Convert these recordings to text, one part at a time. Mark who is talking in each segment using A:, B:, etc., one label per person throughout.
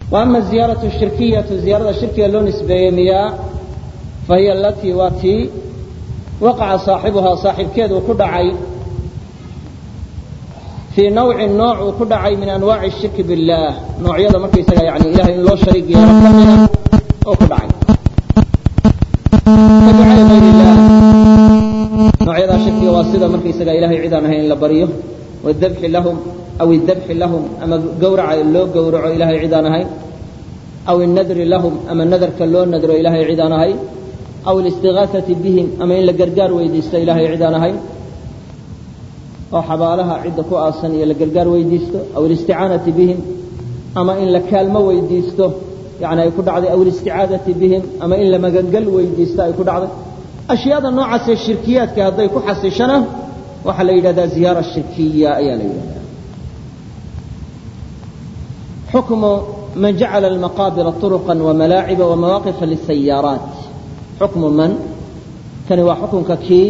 A: wa ama ziyaaratu shirkiyatu ziyaarada shirkiga loo nisbeeyey miyaa fa hiya alatii waa tii waqaca saaxibuhaa saaxibkeed uu ku dhacay fii nawcin nooc uu ku dhacay min anwaaci shirki billaah noocyada markaysaga yani ilahay in loo shariig yeelo ka mida oo ku dhacay ka ducaa'i gayr illah noocyadaa shirkiga waa sida markaysaga ilahay cid aan ahayn in la baryo wadabxi lahum aw idabxi lahum ama gawraca loo gowraco ilahay cid aan ahayn aw innadri lahum ama nadarka loo nadro ilahay cid aan ahayn aw alistigaasati bihim ama in la gargaar weydiisto ilahay cid aan ahayn oo xabaalaha cidda ku aasan iyo la gargaar weydiisto aw alisticaanati bihim ama in la kaalmo weydiisto yani ay ku dhacday aw alisticaadati bihim ama in la magangal weydiisto ay ku dhacday ashyaada noocaasee shirkiyaadka hadday ku xasishana waxaa la yidhahdaa ziyaara shirkiya ayaa la yidhahdaa xukmu man jacala almaqaabira طuruqa wamalaaciba wamawaaqifa lisayaaraat xukmu man kani waa xukunka kii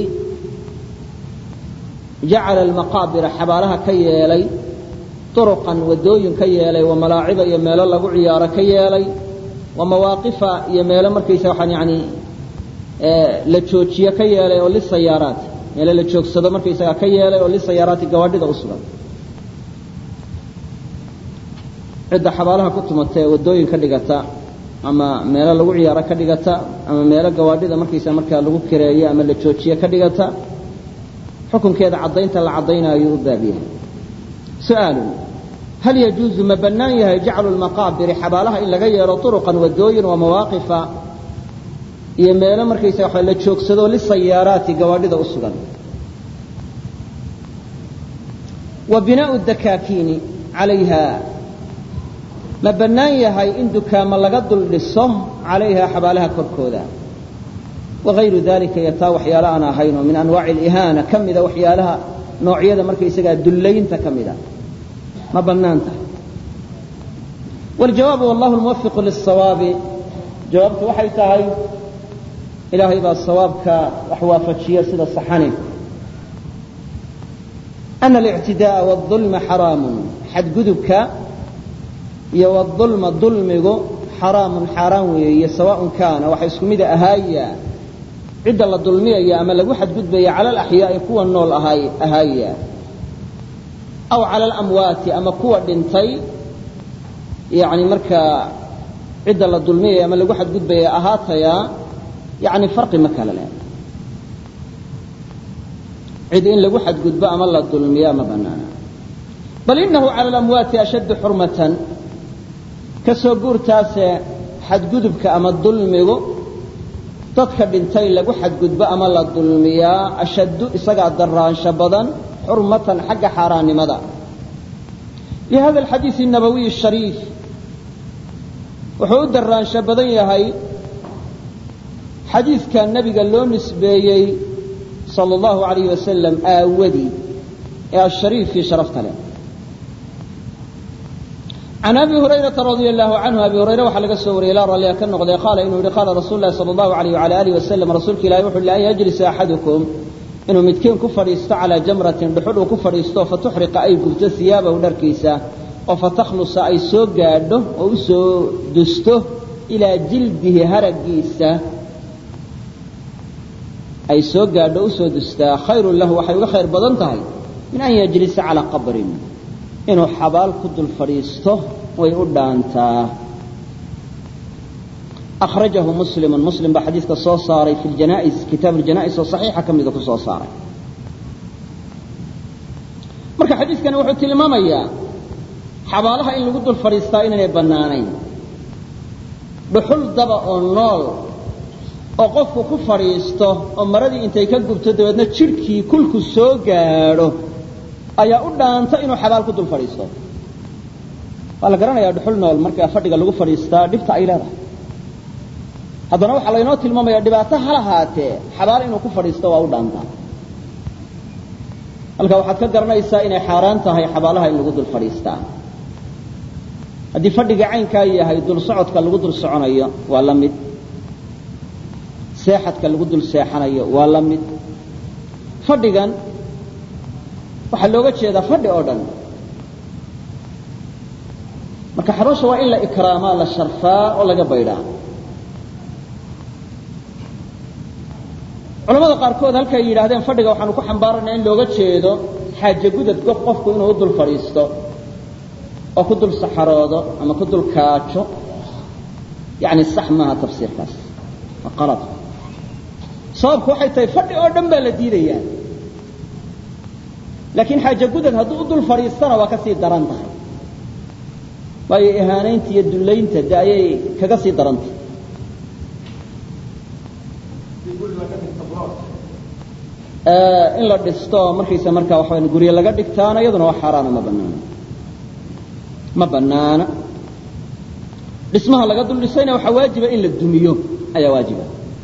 A: jacala almaqaabira xabaalaha ka yeelay turuqan waddooyin ka yeelay wa malaaciba iyo meelo lagu ciyaaro ka yeelay wa mawaaqifa iyo meelo markaysa waxaan yani la joojiye ka yeelay oo lisayaaraat meelo la joogsado markaysaga ka yeelay oo lisayaaraati gawaadhida u sugan cidda xabaalaha ku tumata ee waddooyin ka dhigata ama meelo lagu ciyaaro ka dhigata ama meelo gawaadhida markaysa markaa lagu kireeyo ama la joojiye ka dhigata xukunkeeda caddaynta la caddaynaayo u baab yahay su'aalun hal yajuuzu ma bannaan yahay jaclu lmaqaabiri xabaalaha in laga yeelo turuqan waddooyin wa mawaaqifa iyo meelo markaysa waxa la joogsado lisayaaraati gawaadhida u sugan wa binaau dakaakiini calayha ma bannaan yahay in dukaamo laga dul dhiso calayha xabaalaha korkooda wagayru dalika iyo taa waxyaala aan ahaynoo min anwaaci alihaana ka mida waxyaalaha noocyada markaysagaa dullaynta ka mida ma bannaan tahay waljawaabu wallahu lmuwafiqu lisawaabi jawaabtu waxay tahay ilaahay baa sawaabka wax waafajiya sida saxane ana alictidaaa wاظulma xaraamun xadgudubka iyo wاظulma dulmigu xaraamun xaaraan weeye sawaaءn kaana waxa isku mida ahaaya cidda la dulmiyaya ama lagu xadgudbaya cala alaxyaa'i kuwa nool ahaaya aw cala alamwaati ama kuwa dhintay yani markaa cidda la dulmiyaya ama lagu xadgudbaya ahaataya yani farqi ma kala leh cid in lagu xadgudbo ama la dulmiya ma banaana bal inahu cala alamwaati ashaddu xurmatan ka soo guurtaase xadgudubka ama dulmigu dadka dhintay lagu xadgudbo ama la dulmiyaa ashaddu isagaa daraansho badan xurmatan xagga xaaraannimada lihada alxadiisi الnabawiy الshariif wuxuu u daraansho badan yahay xadiidka nebiga loo nisbeeyey salى اllahu alayh wasalam aawadii ee ashariifkii sharafta leh can abi hurayrata radia allahu canhu abi hurayre waxaa laga soo wariyey laa ralliga ka noqday qaala inuu yihi qaala rasuulu lahi sala allahu alayh wala alih wasalam rasuulka ilahi wuxu uhi an yajlisa axadukum inuu midkiin ku fadhiisto calaa jamratin dhuxudh uu ku fadhiisto fatuxriqa ay gubto hiyaabahu dharkiisa oo fatakhlusa ay soo gaadho oo u soo dusto ilaa jildihi haraggiisa ay soo gaadho o usoo dustaa khayrun lahu waxay uga khayr badan tahay min an yajlisa calaa qabrin inuu xabaal ku dul fadhiisto way u dhaantaa akhrajahu muslimun muslim baa xadiidka soo saaray fi ljanais kitaab aljana'is oo saxiixa ka mida ku soo saaray marka xadiidkani wuxuu tilmaamayaa xabaalaha in lagu dul fadhiistaa inaynay bannaanayn dhuxul daba oo nool oo qofku ku fadhiisto oo maradii intay ka gubto dabeedna jidhkii kulku soo gaadho ayaa u dhaanta inuu xabaal ku dul fadhiisto waa la garanayaa dhuxul nool markaa fadhiga lagu fadhiistaa dhibta ay leedahay haddana waxaa laynoo tilmaamaya dhibaato ha lahaatee xabaal inuu ku fadhiisto waa u dhaantaa halka waxaad ka garanaysaa inay xaaraan tahay xabaalaha in lagu dul fadhiistaa haddii fadhiga caynkaa yahay dul socodka lagu dul soconayo waa la mid seexadka lagu dul seexanayo waa la mid fadhigan waxaa looga jeedaa fadhi oo dhan marka xabaasha waa in la ikraamaa la sharfaa oo laga baydhaa culamada qaarkood halkay yidhahdeen fadhiga waxaanu ku xambaarana in looga jeedo xaaje gudadka qofku inuu u dul fadhiisto oo ku dul saxaroodo ama ku dul kaajo yani sax maaha tafsiirkaas waa qalad sababku waxay tahay fadhi oo dhan baa la diidayaa laakiin xaaje gudad hadduu u dul fadhiistana waa ka sii daran tahay waayo ihaanaynta iyo dullaynta de ayay kaga sii darantahay in la dhisto markaysa markaa waxa guryo laga dhigtaana iyaduna waa xaaraana ma banaana ma banaana dhismaha laga dul dhisayna waxaa waajiba in la dumiyo ayaa waajiba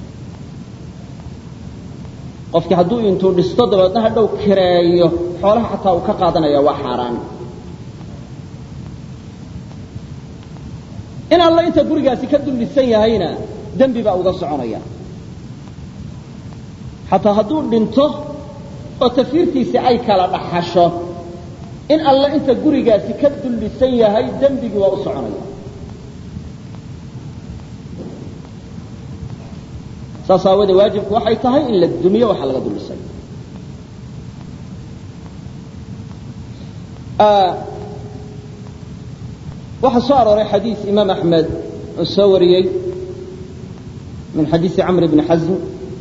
A: qofkii hadduu intuu dhisto dabeedna hadhow kireeyo xoolaha xataa uu ka qaadanaya waa xaaraan in alla inta gurigaasi ka dul dhisan yahayna dembi baa uga soconaya xataa hadduu dhinto oo tafiirtiisi ay kala dhaxasho in alla inta gurigaasi ka dul dhisan yahay dembigii waa u soconaya saas aawadee waajibku waxay tahay in la dumiyo waxa laga dul dhisay waxaa soo arooray xadiis imaam axmed oo soo wariyey min xadiisi camr bni xasm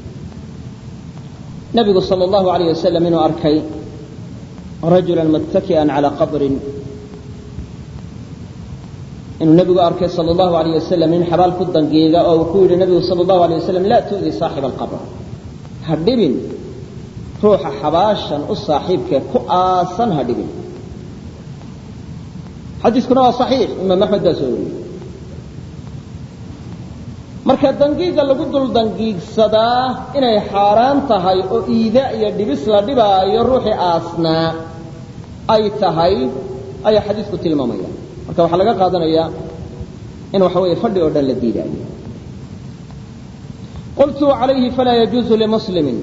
A: nabigu salى اllahu alayh wasalam inuu arkay rajula muttaki'an calى qabrin inuu nebigu arkay salى اllahu alayh wasalam nin xabaal ku dangiiga oo uu ku yidhi nebigu salى اllahu alيyه wasalam laa tu'di saaxiba alqabr ha dhibin ruuxa xabaashan u saaxiibkee ku aasan ha dhibin xadiiskuna waa صaxiix imaam axmed baa soo wariyey marka dangiiga lagu dul dangiigsadaa inay xaaraan tahay oo iida iyo dhibis la dhibaayo ruuxii aasnaa ay tahay ayaa xadiisku tilmaamaya marka waxaa laga qaadanayaa in waxa weeye fadhi oo dhan la diidaayo qultu calayhi falaa yajuuzu limuslimin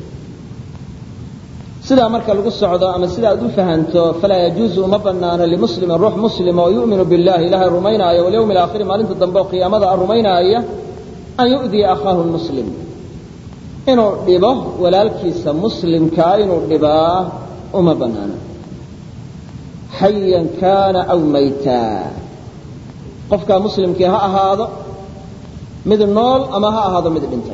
A: sidaa marka lagu socdo ama sida aad u fahanto falaa yajuuzu uma banaano limuslimin ruux muslima oo yu'minu billahi ilaahay rumaynaaya walyawmi alaakhiri maalinta dambe oo qiyaamada a rumaynaaya an yu'diya akhaahu muslim inuu dhibo walaalkiisa muslimkaa inuu dhibaa uma banaano xayan kaana aw maytaa qofkaa muslimkii ha ahaado mid nool ama ha ahaado mid dhintay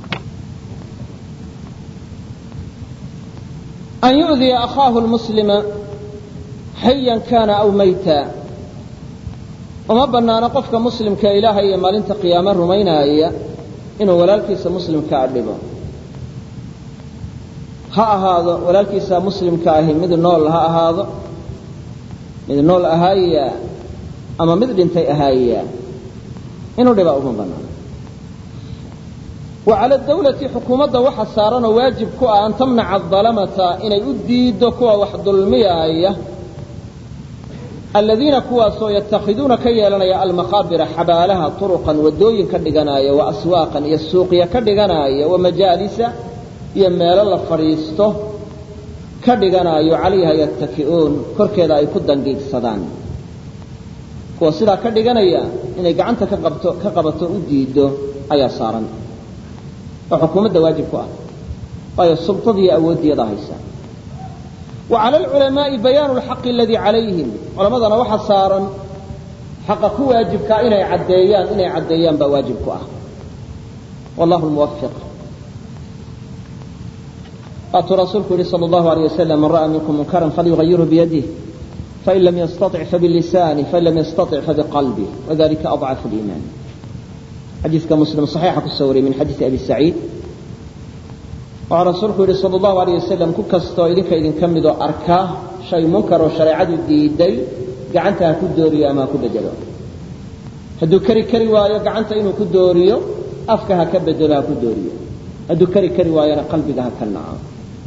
A: an yu'diya akhaahu lmuslima xayan kaana aw mayta uma banaano qofka muslimka ilaahay iyo maalinta qiyaame rumaynaaya inuu walaalkiisa muslimkaa dhibo ha ahaado walaalkiisa muslimka ahi mid nool ha ahaado mid nool ahaaya ama mid dhintay ahaaya inuu dhibaa uma banaano wa cala dawlati xukuumadda waxa saaranoo waajib ku ah an tamnaca adalamata inay u diiddo kuwa wax dulmiyaaya aladiina kuwaasoo yatakhiduuna ka yeelanaya almaqaabira xabaalaha turuqan waddooyin ka dhiganaaya wa aswaaqan iyo suuqya ka dhiganaaya wa majaalisa iyo meelo la fadhiisto ka dhiganaayo calayha yattaki'uun korkeeda ay ku dangiigsadaan kuwa sidaa ka dhiganaya inay gacanta ka qabto ka qabato u diiddo ayaa saaran oo xukuumadda waajib ku ah waayo sultadiiyo awooddeeda haysa wa cala alculamaa'i bayaanu alxaqi aladii calayhim culammadana waxa saaran xaqa ku waajibkaa inay caddeeyaan inay caddeeyaan baa waajib ku ah wallahu lmuwafiq waatuu rasuulku yihi sal allahu alيyه wasalam man ra'a minkum munkaran falyugayirhu biyadih fain lam yastaطic fabilisanih fain lam yastaطic fabiqalbih wadalika aضcafu اliiman xadiiska muslim صaxiixa ku soo wariyey min xadiisi abi saciid waxaa rasuulku yihi sal allahu alيyه wasalam ku kastoo idinka idinka midoo arkaa shay munkar oo shareecadu diiday gacanta ha ku dooriyo ama ha ku bedelo hadduu keri kari waayo gacanta inuu ku dooriyo afka ha ka bedelo ha ku dooriyo hadduu keri kari waayona qalbiga ha ka naco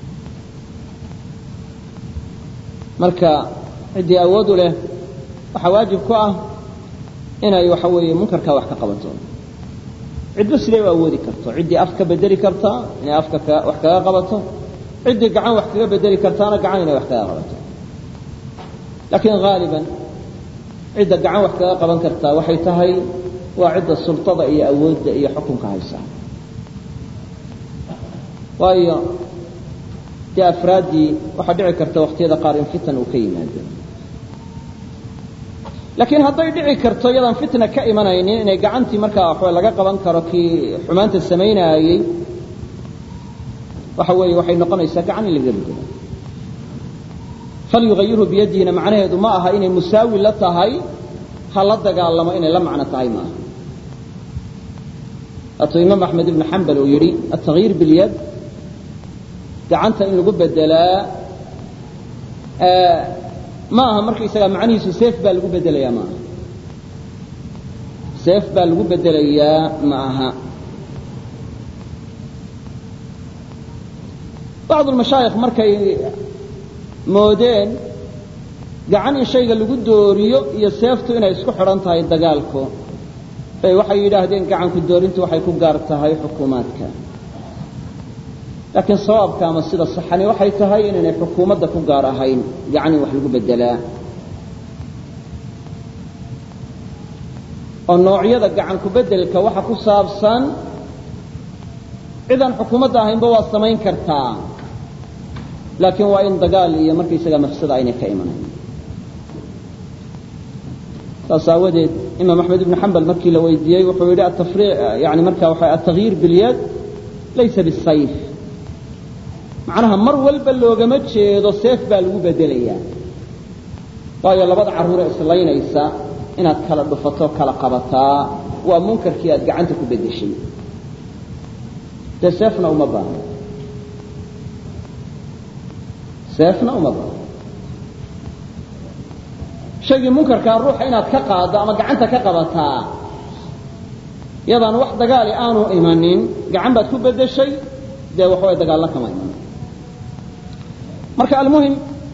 A: marka ciddii awood u leh waxaa waajib ku ah inay waxa weeye munkarkaa wax ka qabato cidba siday u awoodi karto ciddii af ka bedeli kartaa inay afka wax kaga qabato ciddii gacan wax kaga bedeli kartaana gacan inay wax kaga qabato laakiin haaliban cidda gacan wax kaga qaban kartaa waxay tahay waa cidda sultada iyo awoodda iyo xukunka haysa waayo dee afraaddii waxaa dhici karta wakhtiyada qaar in fitan uu ka yimaado laakiin hadday dhici karto iyadaan fitna ka imanaynin inay gacantii markaa waxba laga qaban karo kii xumaanta samaynaayey waxa weeye waxay noqonaysaa gacan in lagaga bedelo falyugayirhu biyadihina macnaheedu ma aha inay musaawi la tahay ha la dagaalamo inay la macno tahay maaha waatuu imaam axmed ibnu xambal uu yidhi atagyiir bilyad gacanta in lagu bedelaa ma aha markaysaga macnihiisu seef baa lagu bedelayaa ma aha seef baa lagu bedelayaa ma aha bacdu lmashaayikh markay moodeen gacan in shayga lagu dooriyo iyo seeftu inay isku xidhan tahay dagaalku bay waxay yidhaahdeen gacanku doorintu waxay ku gaar tahay xukuumaadka laakiin sawaabka ama sida saxani waxay tahay inaynay xukuumadda ku gaar ahayn gacan in wax lagu bedelaa oo noocyada gacan ku bedelka waxa ku saabsan cidaan xukuumadda ahaynba waa samayn kartaa laakiin waa in dagaal iyo markaysaga mafsada aynay ka imanayn saas aawadeed imaam axmed ibnu xambal markii la weydiiyey wuxuu yidhi atafri yani marka waxa atagyiir bilyad laysa bisayf macnaha mar walba loogama jeedo seef baa lagu bedelayaa waayo labada carruure islaynaysa inaad kala dhufato kala qabataa waa munkarkii aad gacanta ku bedeshay dee seefna uma baahno seefna uma baahno shaygii munkarkaa ruuxa inaad ka qaaddo ama gacanta ka qabataa yadaan wax dagaali aanu imanin gacan baad ku bedeshay dee waxaway dagaallo kama iman marka almuhim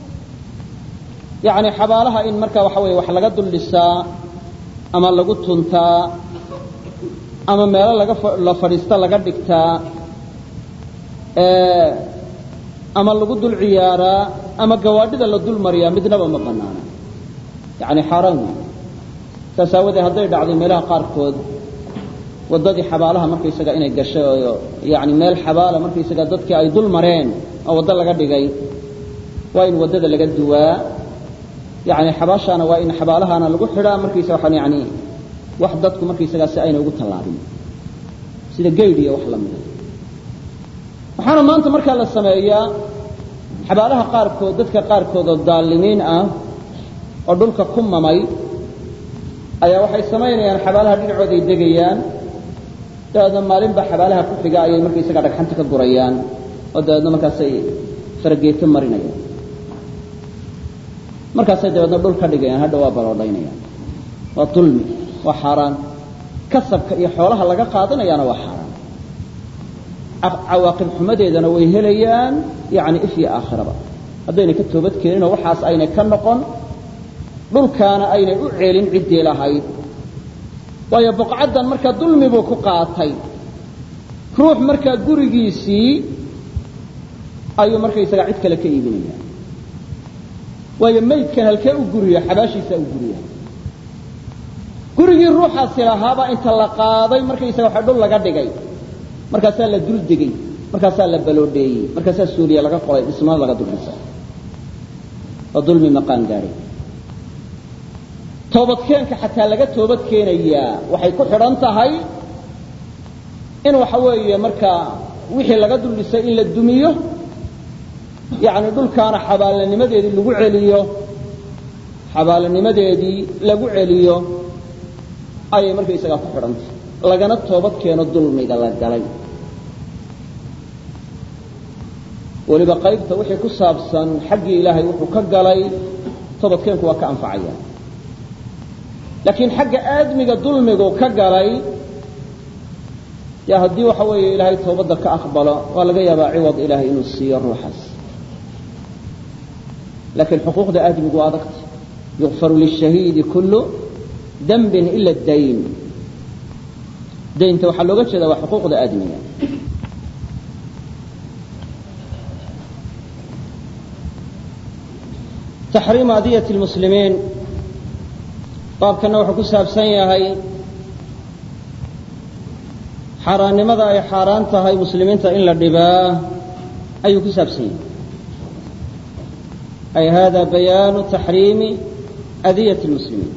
A: yani xabaalaha in marka waxa weye wax laga dul dhisaa ama lagu tuntaa ama meelo laga la fadhiista laga dhigtaa ama lagu dul ciyaaraa ama gawaadhida la dul mariyaa midnaba ma banaana yani xaaraan wey saas aawadee hadday dhacday meelaha qaarkood waddadii xabaalaha markaysaga inay gashay oo yani meel xabaala markaysaga dadkii ay dul mareen oo waddo laga dhigay waa in waddada laga duwaa yani xabaashaana waa in xabaalahana lagu xidhaa markaysa waxaan yani wax dadku markaysagaa si ayna ugu tallaabin sida gaydh iyo wax la mida waxaana maanta markaa la sameeyaa xabaalaha qaarkood dadka qaarkood oo daalimiin ah oo dhulka ku mamay ayaa waxay samaynayaan xabaalaha dhinacooday degayaan dabeedna maalinba xabaalaha ku xiga ayay markaysaga dhagxanta ka gurayaan oo dabeedna markaasay farageeto marinayaan markaasay dabeedna dhul ka dhigayaan hadha waa baloodhaynayaan waa dulmi waa xaaraan kasabka iyo xoolaha laga qaadanayaana waa xaaraan cawaaqib xumadeedana way helayaan yani if iyo aakhiraba haddaynay ka toobad keeninoo waxaas aynay ka noqon dhulkaana aynay u ceelin ciddii lahayd waayo boqcaddan markaa dulmi buu ku qaatay ruux markaa gurigiisii ayuu markaysaga cid kale ka iibinaya waayo maydkan halkee u guriya xabaashiisaa u guriya gurigii ruuxaasi lahaabaa inta la qaaday markaysaga waxa dhul laga dhigay markaasaa la dul degey markaasaa la baloodheeyey markaasaa suuliya laga qoray dhismana laga dul dhisay oo dulmi maqaan gaadhay toobadkeenka xataa laga toobad keenayaa waxay ku xidhan tahay in waxa weeye markaa wixii laga dul dhisay in la dumiyo yacni dhulkaana xabaalanimadeedii lagu celiyo xabaalanimadeedii lagu celiyo ayay markaysagaa ku xidhantahay lagana toobad keeno dulmiga la galay weliba qaybta wixii ku saabsan xaggii ilaahay wuxuu ka galay toobadkeenku waa ka anfacaya laakiin xagga aadmiga dulmigu ka galay ya haddii waxa weeye ilaahay toobadda ka aqbalo waa laga yaabaa ciwad ilaahay inuu siiyo ruuxaas laakiin xuquuqda aadmigu waa adagta yukfaru lishahiidi kullu dembin ila dayn daynta waxaa looga jeeda waa xuquuqda aadmiga taxriimu adiyati lmuslimiin baabkana wuxuu ku saabsan yahay xaaraannimada ay xaaraan tahay muslimiinta in la dhibaa ayuu ku saabsan yahay ay hada bayaanu taxriimi adiyat اlmuslimiin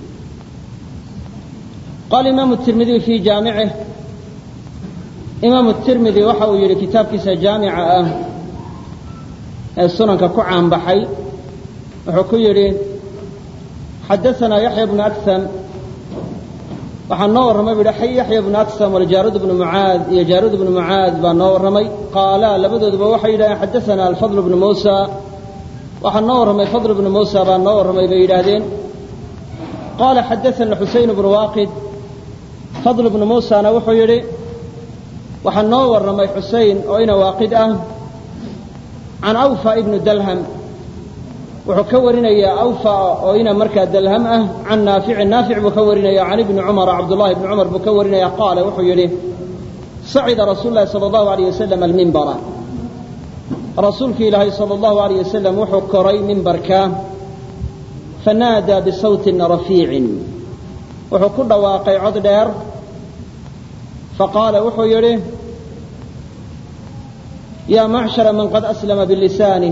A: qaala imaamu tirmidiy fii jaamicih imaamu tirmidi waxa uu yidhi kitaabkiisa jaamica ah ee sunanka ku caanbaxay wuxuu ku yidhi xadaanaa yaxya bnu aksam waxaa noo warramay bu yidhi yaxya bnu aksam waljaarud bnu mucaad iyo jaarud bnu mucaad baa noo warramay qaala labadooduba waxay yidhahdeen xadaanaa alfadl bnu muusa waxaa noo warramay fadl bnu muusa baa noo warramay bay yidhaahdeen qaala xadaana xuseyn bnu waaqid fadl bnu muusana wuxuu yidhi waxaa noo warramay xuseyn oo ina waaqid ah can awfa ibnu dalham wuxuu ka warinayaa awfa oo ina markaa dalham ah can naaficin naafic buu ka warinaya can ibni cumara cabdullahi ibni cumar buu ka warinaya qaala wuxuu yidhi sacida rasuulu lahi sala allahu alayh wasalam almimbara rasuulki ilaahay sala allahu alayh wasalam wuxuu koray mimbarka fanaadaa bisawtin rafiicin wuxuu ku dhawaaqay cod dheer faqaala wuxuu yidhi yaa macshara man qad aslama bilisaani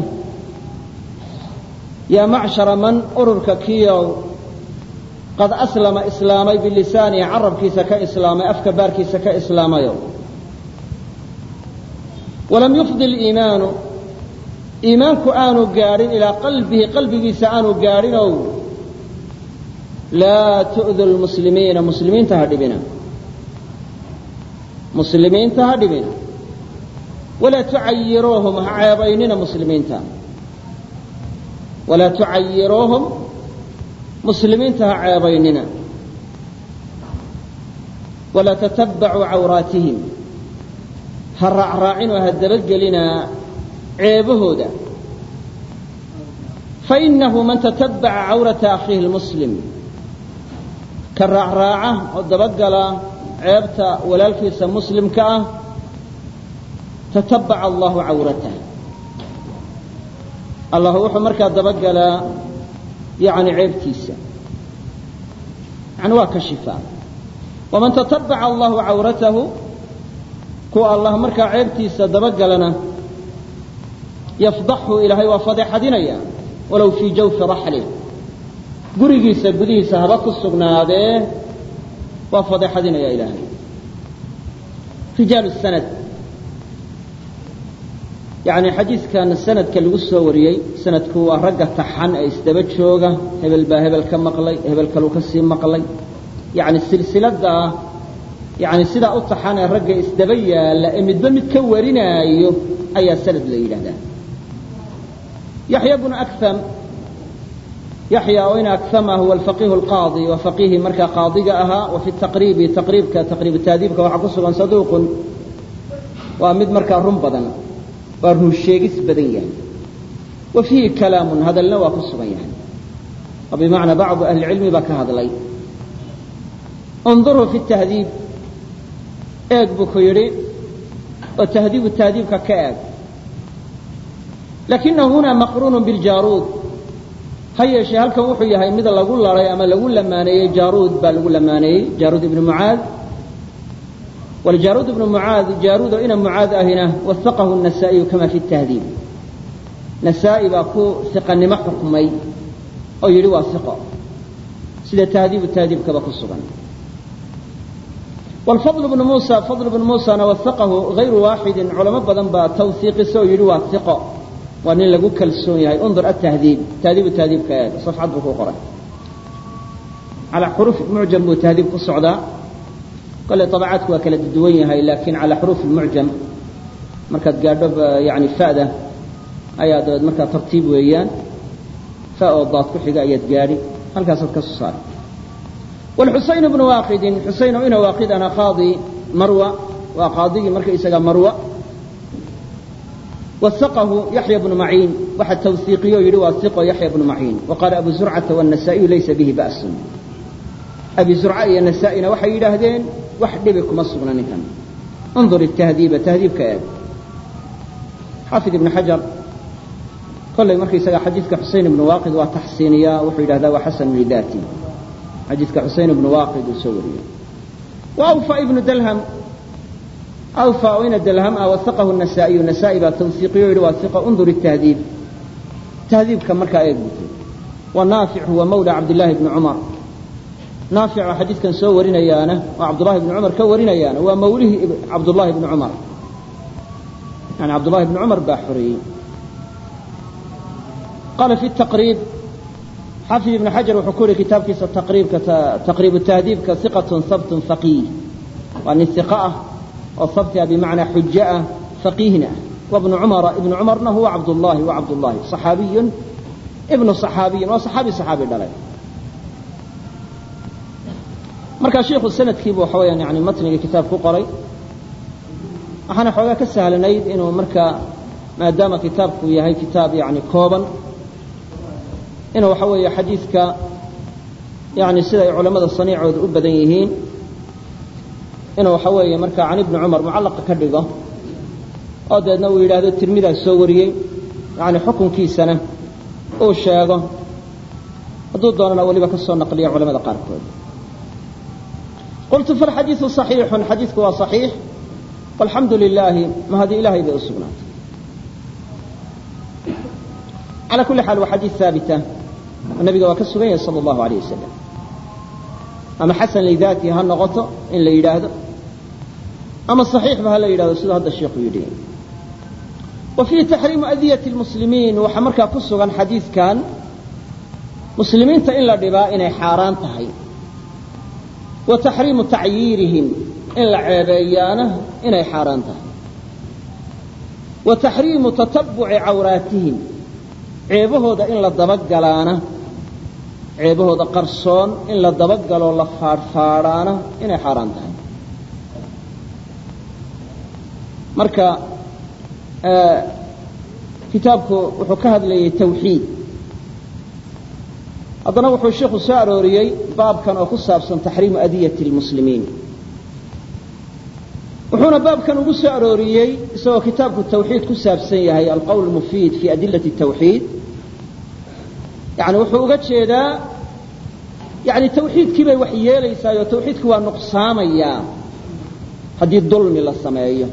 A: yaa macshara man ururka kiyow qad aslama islaamay bilisaanihi carabkiisa ka islaamay afka baarkiisa ka islaamayo walam yufdi liimaanu iimaanku aanu gaadhin ilaa qalbihi qalbigiisa aanu gaadhinow laa tu'du lmuslimiina muslimiinta ha dhibina muslimiinta ha dhibina walaa tucayiruuhum ha ceebaynina muslimiinta walaa tucayiruuhum muslimiinta ha ceebaynina walaa tatabacuu cawraatihim ha raacraacinoo ha dabagelinaa ceebahooda fainahu man tatabaca cawrata akhiihi lmuslim ka raacraaca oo dabagala ceebta walaalkiisa muslimka ah tatabaca allahu cawratah allah wuxuu markaa dabagalaa yani ceebtiisa yani waa ka shifaa waman tatabaca allahu cawratahu kuwa allah markaa ceebtiisa dabagalana yafdaxhu ilaahay waa fadeexadinaya walow fii jawfi raxlih gurigiisa gudihiisa haba ku sugnaadee waa fadeexadinaya ilaahay rijaal sanad yani xadiidkan sanadka lagu soo wariyey sanadku waa ragga taxan ee isdaba jooga hebel baa hebel ka maqlay hebel kaluu ka sii maqlay yani silsilada yani sidaa u taxan ee ragga isdaba yaalla ee midba mid ka warinaayo ayaa sanad la yidhahdaa yaxya bnu akam yaxya oo in akama huwa alfaqihu alqaadi waa faqiihii markaa qaadiga ahaa wa fi taqriibi taqriibka taqriibu taadiibka waxaa ku sugan saduuqun waa mid markaa run badan waa run sheegis badan yahay wa fiihi kalaamun hadalna waa ku sugan yahay oo bimacnaa bacdu ahli cilmi baa ka hadlay unduruu fi tahdiib eeg buu ku yidhi oo tahdiibu tahdiibka ka eeg lakinahu huna maqruunu biljaaruud ha yeeshee halkan wuxuu yahay mid lagu laday ama lagu lamaaneeyey jaaruud baa lagu lamaaneeyey jaaruud ibnu mucaad والجارود بن معاذ جارود إن معاذ أهنا وثقه النسائي كما في التهذيب نسائي باكو ثقة نما حكمي أو يلوى ثقة سيدة تهذيب التهذيب كباكو الصغن والفضل بن موسى فضل بن موسى وثقه غير واحد علماء بدن با توثيق سو يلوى ثقة وأن لقو كالسوني هاي انظر التهذيب تهذيب التهذيب كآيات صفحة بكو قرأ على حروف معجم وتهذيب الصعداء kole abacaadku waa kala duwan yahay laakiin calaa xuruuf mucjam markaad gaadho yani fada ayaa dabeed markaa tartiib weeyaan fa oo daad ku xiga ayaad gaadhi halkaasaad ka soo saari wlxusayn bnu waaqidin xusayn oo ina waaqidana qaadi marwa waa qaadigii marka isaga marwa wasaqahu yaxya bnu maciin waxa tawhiiqiyo yidhi waa iqo yaxya bnu maciin waqaala abu zurcata wالnasa'iyu laysa bihi ba'sun abi zurca iyo nasaa-ina waxay yidhaahdeen wax dhibi kuma sugna ninkan انظر التهذيب تهذيب كآب حافظ ابن حجر كل مركي سجى حديثك حسين بن واقد وتحسينيا وحيد هذا وحسن لذاتي xadiidka xusein ibnu waaqid uu soo wariyey wa awfa ibnu dalham awfa oo ina dalham ah wasaqahu nasaa'iyu nasaa'i baa tawsiiqiyo yidhi waa iqa undur itahdiib tahdiibka markaa eeg butay wa naafic huwa mawla cabdillaahi bni cumar naafic oo xadiidkan soo warinayaana oo cabdullahi bni cumar ka warinayaana waa mawlihii cabdullahi bni cumar yani cabdullahi bni cumar baa xoreeyey qaala fi taqriib xafid ibn xajar wuxuu ku yihi kitaabkiisa taqriibka taqriibu tahdiibka iqatun sabtun faqiih waa nin iqa ah oo sabti ah bimacnaa xujo ah faqiihna ah wabnu cumara ibnu cumarna huwa cabdullahi wa cabdullahi صaxaabiyun ibnu صaxaabiyin waa صaxaabi صaxaabi dhalay markaa shiikhu sanadkiibu waxa weyaan yani matniga kitaab ku qoray waxaana xoogaa ka sahlanayd inuu markaa maadaama kitaabku yahay kitaab yani kooban inuu waxa weeye xadiidka yani siday culammada saniicooda u badan yihiin inuu waxa weeye markaa can ibni cumar mucallaqa ka dhigo oo deedna uu yidhaahdo tirmidaa soo wariyey yani xukunkiisana uu sheego hadduu doonana weliba ka soo naqliya culamada qaarkood qultu falxadiidu صaxiixun xadiidku waa صaxiix walxamdu lilaahi mahadi ilahay bay u sugnaatay calى kuli xaal waa xadiid haabita oo nabiga waa ka sugan yahay salى اllahu alayh wasalam ama xasan lidaati ha noqoto in la yidhaahdo ama صaxiixba ha la yidhahdo siduu hadda sheikhu yidhi wa fiihi taxriimu adiyati اlmuslimiin waxaa markaa ku sugan xadiidkan muslimiinta in la dhibaa inay xaaraan tahay wa taxriimu tacyiirihim in la ceebeeyaana inay xaaraan tahay wa taxriimu tatabuci cawraatihim ceebahooda in la dabagalaana ceebahooda qarsoon in la dabagaloo la faadhfaadhaana inay xaaraan tahay marka kitaabku wuxuu ka hadlayay tawxiid haddana wuxuu sheikhu soo arooriyey baabkan oo ku saabsan taxriimu adiyati اlmuslimiin wuxuuna baabkan ugu soo arooriyey isagoo kitaabku tawxiid ku saabsan yahay alqowl mufiid fi adilati الtawxiid yani wuxuu uga jeedaa yani tawxiidkii bay wax yeelaysaayoo tawxiidkii waa nuqsaamayaa haddii dulmi la sameeyo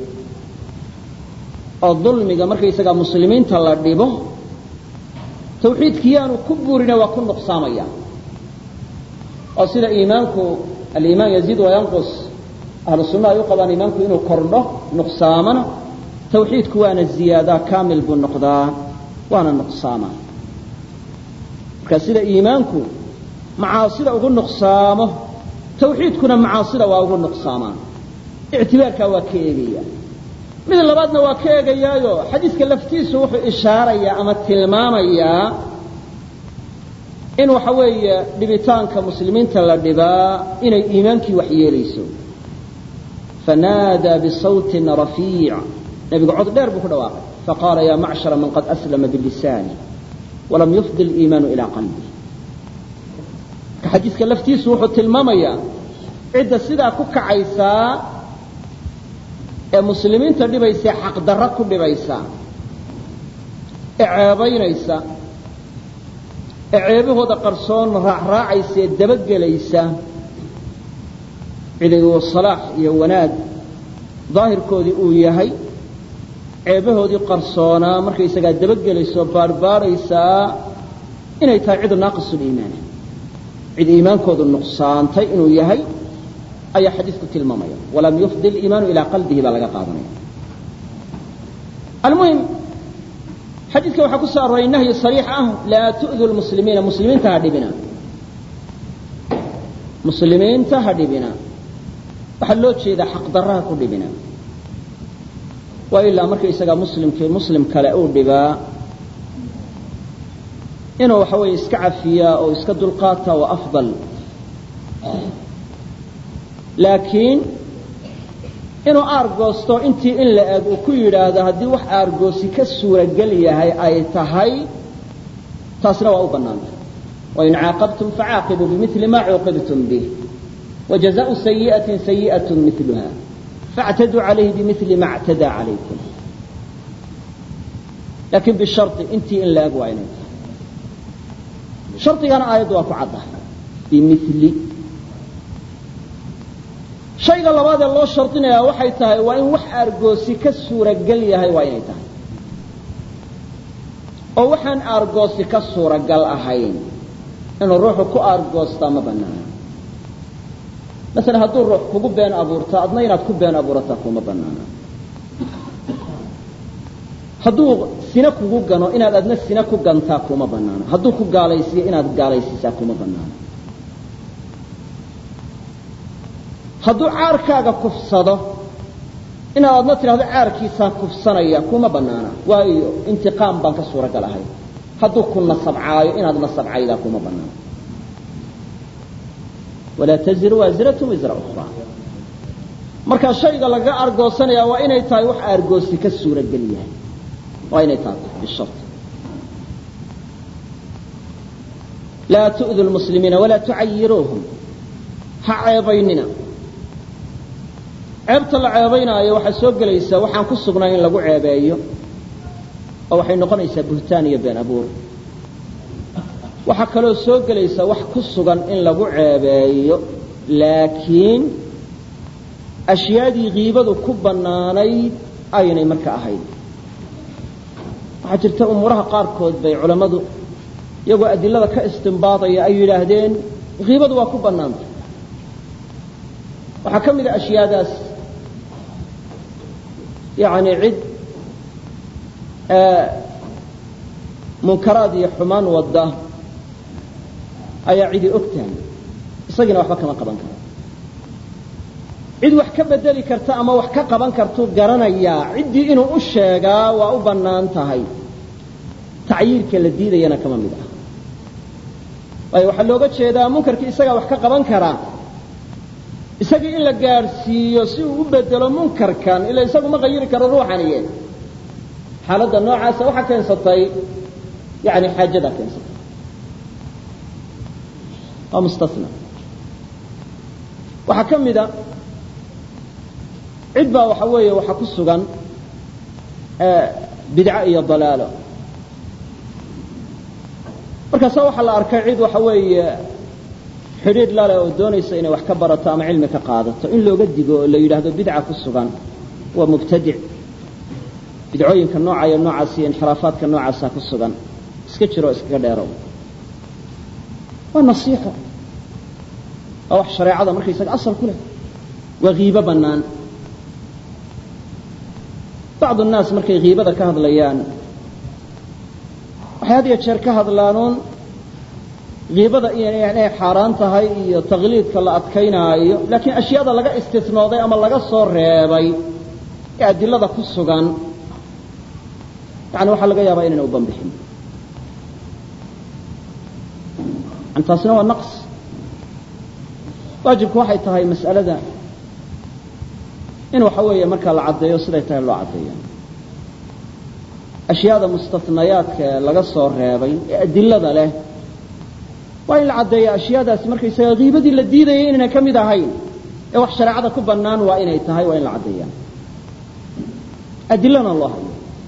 A: oo dulmiga markaysagaa muslimiinta la dhibo tawxiidkii yaanu ku burina waa ku nuqsaamaya oo sida iimaanku aliimaan yaziid wayanqus ahlu sunna ay u qabaan iimaanku inuu kordho nuqsaamana tawxiidku waana ziyaadaa kaamil buu noqdaa waana nuqsaama marka sida iimaanku macaasida ugu nuqsaamo tawxiidkuna macaasida waa ugu nuqsaamaa ictibaarkaa waa ka eegaya mid labaadna waa ka eegayaayo xadiidka laftiisu wuxuu ishaarayaa ama tilmaamayaa in waxa weeye dhibitaanka muslimiinta la dhibaa inay iimaankii wax yeelayso fanaadaa bisawtin rafiic nebigu cod dheer buu ku dhawaaqay faqaala ya macshara man qad aslama bilisaani walam yufdi liimaanu ilaa qalbi marka xadiidka laftiisu wuxuu tilmaamayaa cidda sidaa ku kacaysaa ee muslimiinta dhibaysa ee xaqdarro ku dhibaysa ee ceebaynaysa ee ceebahooda qarsoon raacraacaysa ee dabagelaysa cidigu salaax iyo wanaag daahirkoodii uu yahay ceebahoodii qarsoonaa markaysagaa dabagelaysaoo baarhbaadhaysaa inay tahay cidu naaqisuliimaana cid iimaankoodu nuqsaantay inuu yahay ayaa xadiidku tilmaamaya walam yufdi liimaanu ilaa qalbihi baa laga qaadanaya almuhim xadiidka waxaa ku soo arooray nahyi sariix ah laa tu'du lmuslimiina muslimiinta ha dhibina muslimiinta ha dhibina waxaa loo jeedaa xaqdarraha ku dhibina waa ilaa markaysagaa muslimkii muslim kale uu dhibaa inuu waxa weeye iska cafiyaa oo iska dulqaata waa afdal laakiin inuu aargoosto intii in la eg uu ku yidhaahdo haddii wax aargoosi ka suuragel yahay ay tahay taasna waa u bannaantay wain caaqabtum facaaqibuu bimili ma cuuqibtum bih wajazaءu sayiئaةi sayiئaة miluha faاctaduu calayhi bimili ma اctadaa calaykum laakiin bishari intii in la eg waa inay tahay shardigana aayaddu waa ku cadda bimili shayga labaad ee loo shardinayaa waxay tahay waa in wax aargoosi ka suuragal yahay waa inay tahay oo waxaan aargoosi ka suuragal ahayn inuu ruuxu ku aargoostaa ma banaana masalan hadduu ruux kugu been abuurto adna inaad ku been abuurataa kuma banaana hadduu sina kugu gano inaad adna sina ku gantaa kuma banaana hadduu ku gaalaysiiyo inaad gaalaysiisaa kuma banaana hadduu caarkaaga kufsado inaad adna tidhahdo caarkiisaan kufsanaya kuma banaana waayo intiqaam baan ka suuragal ahay hadduu ku nasabcaayo inaad nasabcaydaa kuma banaana walaa taziru waasiratu wisra ukhraa marka shayga laga argoosanaya waa inay tahay wax aargoosi ka suuragel yahay waa inay tahay bishart laa tu'du lmuslimiina walaa tucayiruuhum ha ceebaynina ceebta la ceebaynaayo waxaa soo gelaysaa waxaan ku sugnay in lagu ceebeeyo oo waxay noqonaysaa buhtaan iyo been abuur waxaa kaloo soo gelaysa wax ku sugan in lagu ceebeeyo laakiin ashyaadii kiibadu ku bannaanayd aynay marka ahayd waxaa jirta umuuraha qaarkood bay culammadu iyagoo adilada ka istimbaadaya ay yidhaahdeen kiibadu waa ku bannaantay waxaa ka mid a ashyaadaas yacni cid munkaraad iyo xumaan wadda ayaa cidi og tahay isagiina waxba kama qaban karo cid wax ka bedeli karta ama wax ka qaban kartuu garanayaa ciddii inuu u sheegaa waa u bannaan tahay tacyiirka la diidayana kama mid ah waayo waxaa looga jeedaa munkarkii isagaa wax ka qaban karaa isagii in la gaadhsiiyo si uu u bedelo munkarkan ila isagu ma qayiri karo ruuxaniye xaaladda noocaasa waxaa keensatay yani xaajadaa keensatay waa mustasna waxaa ka mida cid baa waxa weeye waxaa ku sugan bidco iyo dalaalo markaasa waxaa la arkay cid waxa weeye xidhiidh lale oo doonaysa inay wax ka barato ama cilmi ka qaadato in looga digo oo la yidhaahdo bidca ku sugan waa mubtadic bidcooyinka nooca iyo noocaas iyo inxiraafaadka noocaasa ku sugan iska jiro iskaga dheerow waa nasiixo waa wax shareecada markaysaga asal ku leh waa kiibo bannaan bacdu nnaas markay kiibada ka hadlayaan waxay had iyo jeer ka hadlaanuun kiibada inay xaaraan tahay iyo takliidka la adkaynaayo laakiin ashyaada laga istisnooday ama laga soo reebay ee adilada ku sugan yani waxaa laga yaabaa inayna u banbixin yani taasina waa naqs waajibku waxay tahay mas'alada in waxa weeye markaa la caddeeyo siday tahay loo caddeeya ashyaada mustanayaadka ee laga soo reebay ee adilada leh waa in la caddeeya ashyaadaasi markaysaga kiibadii la diidayay inayna ka mid ahayn ee wax shareecada ku bannaan waa inay tahay waa in la caddeeya adilana loo hayo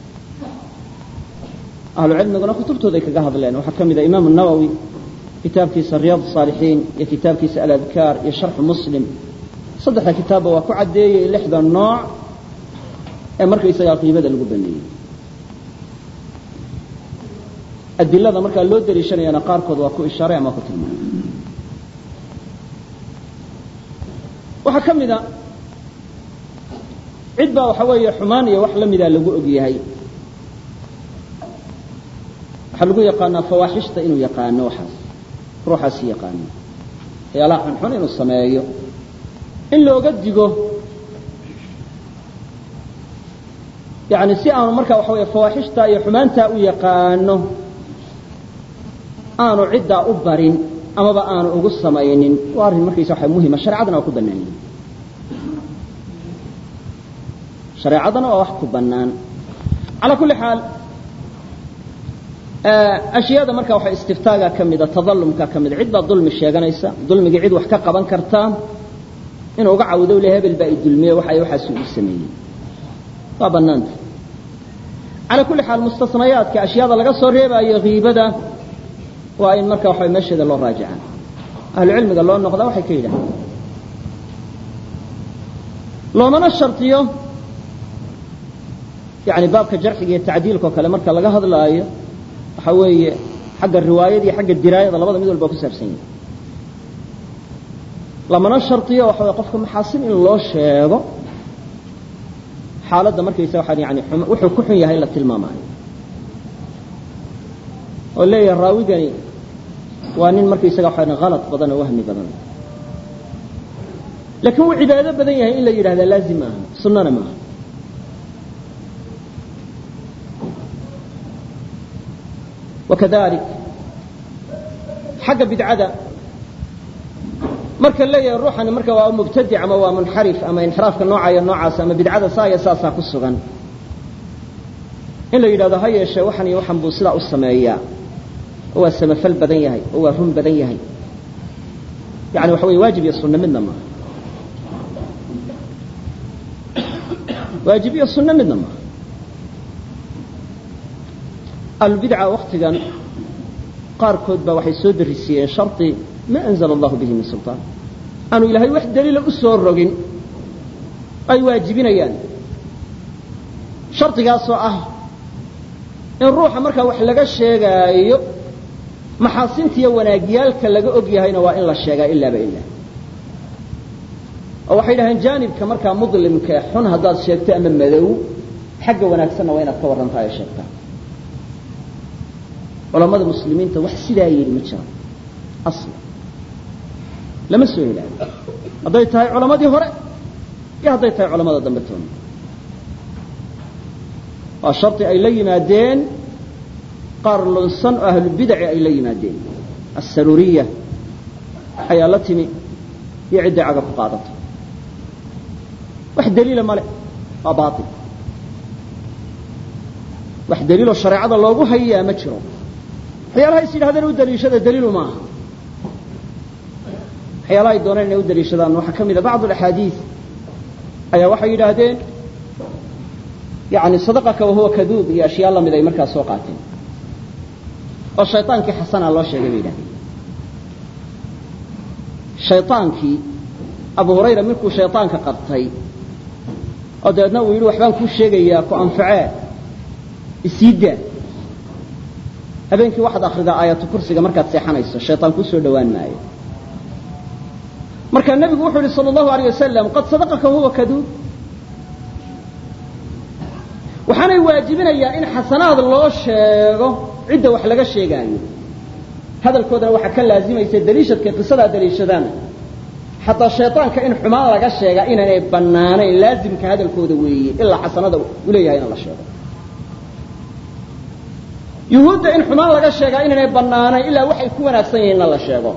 A: ahlu cilmiguna kutubtooday kaga hadleen waxaa ka mid a imaamu nawowi kitaabkiisa riyaad saalixiin iyo kitaabkiisa aladkaar iyo sharxu muslim saddexda kitaabba waa ku caddeeyey lixda nooc ee markaysagaa qiibada lagu baneeyey adilada markaa loo daliishanayana qaarkood waa ku ishaaray ama ku tilmaamay waxaa ka mid a cid baa waxa weeye xumaan iyo wax la mida lagu og yahay waxaa lagu yaqaanaa fawaaxishta inuu yaqaano waxaas ruuxaasi yaqaano waxyaalaha xunxun inuu sameeyo in looga digo yani si aanu markaa waxa weeye fawaaxishta iyo xumaantaa u yaqaano aanu ciddaa u barin amaba aanu ugu samaynin waa arrin markaysa waxa muhima shareecadana waa ku bannaan yihin shareecadana waa wax ku bannaan calaa kulli xaal ashyaada marka waxa istiftaaga ka mida tadalumka ka mida cid baa dulmi sheeganaysa dulmigii cid wax ka qaban kartaa inuu uga cawdo le hebel baa i dulmiye waxa waxaas uu sameeyey waa bannaanta calaa kulli xaal mustasnayaadka ashyaada laga soo reebaayo kiibada waa in marka waxa meesheeda loo raajicaa ahlucilmiga loo noqdaa waxay ka yidhahdeen loomana shardiyo yani baabka jarxiga iyo tacdiilka oo kale marka laga hadlaayo waxa weeye xagga riwaayada iyo xagga diraayada labada mid walba ku saabsan yahi lamana shardiyo waxa way qofka maxaasin in loo sheego xaaladda markaysa waxaan yani wuxuu ku xun yahay la tilmaamaayo oo leeyahay raawigani waa nin markaysaga waxaan halad badan oo wahmi badan laakiin wuu cibaado badan yahay in la yidhahdaa laazim maaha sunnana maaha wakadalik xagga bidcada marka leeyahay ruuxani marka waa mubtadic ama waa munxarif ama inxiraafka noocayo noocaas ama bidcada saa iyo saasaa ku sugan in la yidhahdo ha yeeshee waxan iyo waxan buu sidaa u sameeyaa oo waa samafal badan yahay oo waa run badan yahay yani waxa weye waajib iyo sunno midna maaha waajib iyo sunno midna maaha ahlulbidca waktigan qaarkood baa waxay soo darisiiyeen shardi ma anzala allahu bihi min sulطaan aanu ilaahay wax daliila u soo rogin ay waajibinayaan shardigaasoo ah in ruuxa markaa wax laga sheegaayo maxaasintiiyo wanaagyaalka laga og yahayna waa in la sheegaa ilaaba ilaa oo waxay dhaheen jaanibka markaa mudlimka xun haddaad sheegto ama madow xagga wanaagsanna waa inaad ka warrantaa ee sheegtaa culamada muslimiinta wax sidaa yidhi ma jira asla lama soo helaayo hadday tahay culamadii hore iyo hadday tahay culamada dambe toona waa shardi ay la yimaadeen qaar lunsan oo ahlubidaci ay la yimaadeen assaruuriya ayaa la timi iyo cidday caga ku qaadato wax daliila male waa baail wax daliiloo shareecada loogu hayaa ma jiro waxyaalaha is yidhahdeen u daliishada daliilu maaha waxyaalaha ay dooneen inay u daliishadaan waxaa ka mida bacd alaxaadiid ayaa waxay yidhaahdeen yani sadaqaka wahuwa kaduub iyo ashyaa lamid ay markaa soo qaateen oo shayطaankii xasanaa loo sheegay bay yidhahdeen shayطaankii abu hurayra markuu shayطaanka qabtay oo dabeedna uu yidhi waxbaan kuu sheegayaa ku anfacee isii daa habeenkii waxaad akridaa aayatu kursiga markaad seexanayso shayطaan kuu soo dhowaan maayo markaa nebigu wuxuu yihi salى الlahu عalيه wasalam qad sadaqaka huwa kaduub waxaanay waajibinayaa in xasanaad loo sheego cidda wax laga sheegaayo hadalkoodana waxaa ka laazimaysa daliishadka qisadaa daliishadaan xataa shayطaanka in xumaan laga sheegaa inaanay bannaanayn laazimka hadalkooda weeye ilaa xasanada u leeyahay in la sheego yuhuudda in xumaan laga sheegaa inaanay bannaanayn ilaa waxay ku wanaagsan yihiin na la sheego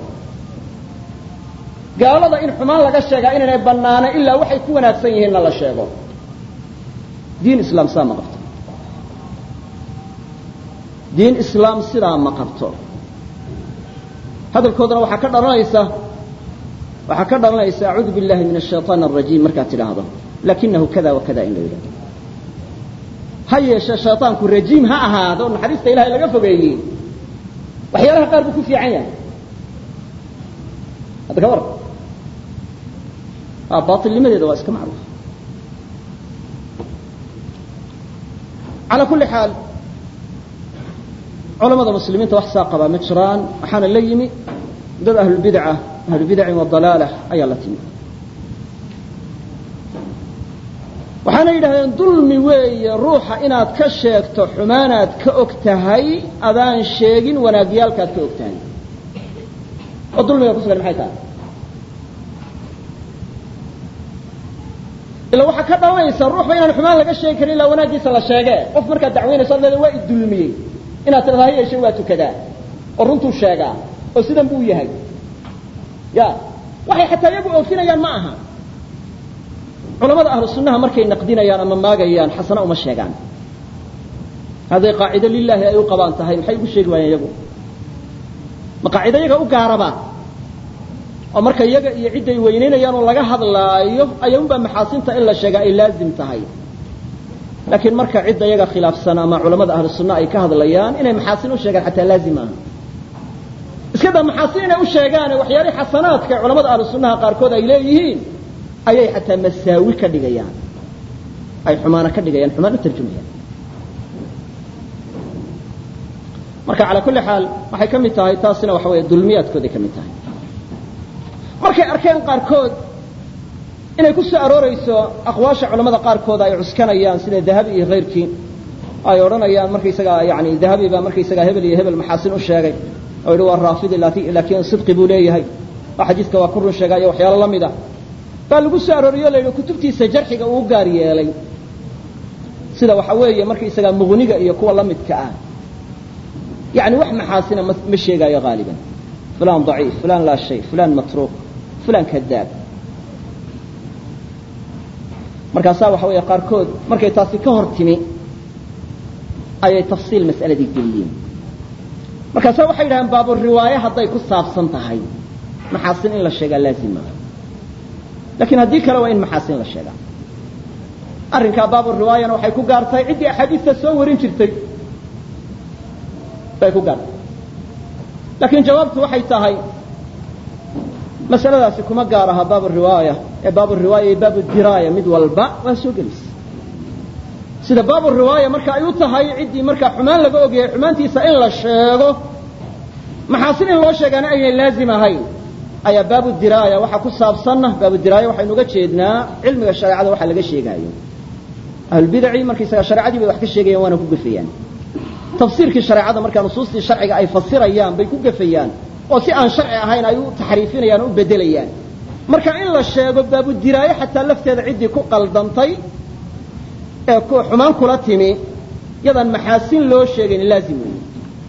A: gaalada in xumaan laga sheegaa inaanay bannaanayn ilaa waxay ku wanaagsan yihiinna la sheego diin islaam sidaa ma qabto diin islaam sidaa ma qabto hadalkoodana waxaa ka dhalanaysa waxaa ka dhalanaysa acuudu biاllahi min الshayطaan الrajiim markaad tidhaahdo lakinahu kada wa kada in la yidhahdo ha yeeshe shayطaanku rajiim ha ahaado naxariista ilahay laga fogeeyey waxyaalaha qaar buu ku fiican yahay hadda ka war baailnimadeeda waa iska macruuf calى kuli xaal culamada muslimiinta wax saa qabaa ma jiraan waxaana la yimi dad ahlulbidca ahlubidacin wadalaala ayaa la timi waxaana yidhahdeen dulmi weeye ruuxa inaad ka sheegto xumaanaad ka og tahay adaan sheegin wanaagyaalkaad ka og tahay oo dulmiga ku sugan maxay tahay ila waxaa ka dhalanaysa ruuxba inaan xumaan laga sheegi karin ilaa wanaaggiisa la sheege qof markaad dacwaynayso ad leeda waa idulmiyey inaad tidhahda ha yeeshe waa tukadaa oo runtuu sheegaa oo sidan buu yahay ya waxay xataa iyagu oofinayaan ma aha culamada ahlu sunnaha markay naqdinayaan ama maagayaan xasana uma sheegaan hadday qaacido lilaahi ay u qabaan tahay maxay ugu sheegi waayeen iyagu ma qaacido iyaga u gaaraba oo marka iyaga iyo cidday weynaynayaan oo laga hadlaayo ayaunbaa maxaasinta in la sheegaa ay laazim tahay laakiin marka cidda iyaga khilaafsan ama culamada ahlu sunna ay ka hadlayaan inay maxaasin u sheegaan xataa laazim maaha iska daa maxaasin inay u sheegaane waxyaalihii xasanaadka ee culamada ahlu sunnaha qaarkood ay leeyihiin ayay xataa masaawi ka dhigayaan ay xumaano ka dhigayaan xumaan u tarjumayaan marka calaa kulli xaal waxay ka mid tahay taasina waxa weeye dulmiyaadkooday ka mid tahay markay arkeen qaarkood inay ku soo aroorayso aqwaasha culamada qaarkood ay cuskanayaan sida dahabi iyo kayrkii ay odhanayaan markaysagaa yani dahabi baa markaysagaa hebel iyo hebel maxaasin u sheegay oo yidhi waa raafidi laakiin sidqi buu leeyahay oo xadiidka waa ku run sheegaayo waxyaalo la mid ah baa lagu soo arooriyo o la yidhi kutubtiisa jarxiga uu gaar yeelay sida waxa weeye markaysagaa muqniga iyo kuwa la midka ah yani wax maxaasina ma sheegaayo haaliban fulan daciif fulan laa shay fulan matruuq fulan kadaab markaasaa waxa weeye qaarkood markay taasi ka hor timi ayay tafsiil mas'aladii geliyeen markaasaa waxay yidhahdeen baaburiwaaye hadday ku saabsan tahay maxaasin in la sheegaa laazima lakiin haddii kale waa in maxaasin la sheegaa arrinkaa baaburiwaayana waxay ku gaartahay ciddii axaadiista soo warin jirtay bay ku gaartay laakiin jawaabtu waxay tahay masaladaasi kuma gaar aha baab riwaaya ee baab riwaaya iyo baab diraaya mid walba waa soo gelaysa sida baab riwaaya marka ay u tahay ciddii markaa xumaan laga ogyahay xumaantiisa in la sheego maxaasin in loo sheegaana aynay laazim ahayn ayaa baabu diraaya waxaa ku saabsanna baabu diraaya waxaynu uga jeednaa cilmiga shareecada waxa laga sheegaayo ahlulbidaci markaysaga shareecadii bay wax ka sheegayaan waana ku gafayaan tafsiirkii shareecada markaa nusuustii sharciga ay fasirayaan bay ku gafayaan oo si aan sharci ahayn ay u taxriifinayaan o u bedelayaan marka in la sheego baabudiraayo xataa lafteeda ciddii ku qaldantay ee xumaan kula timi yadaan maxaasin loo sheegayn laazim weeye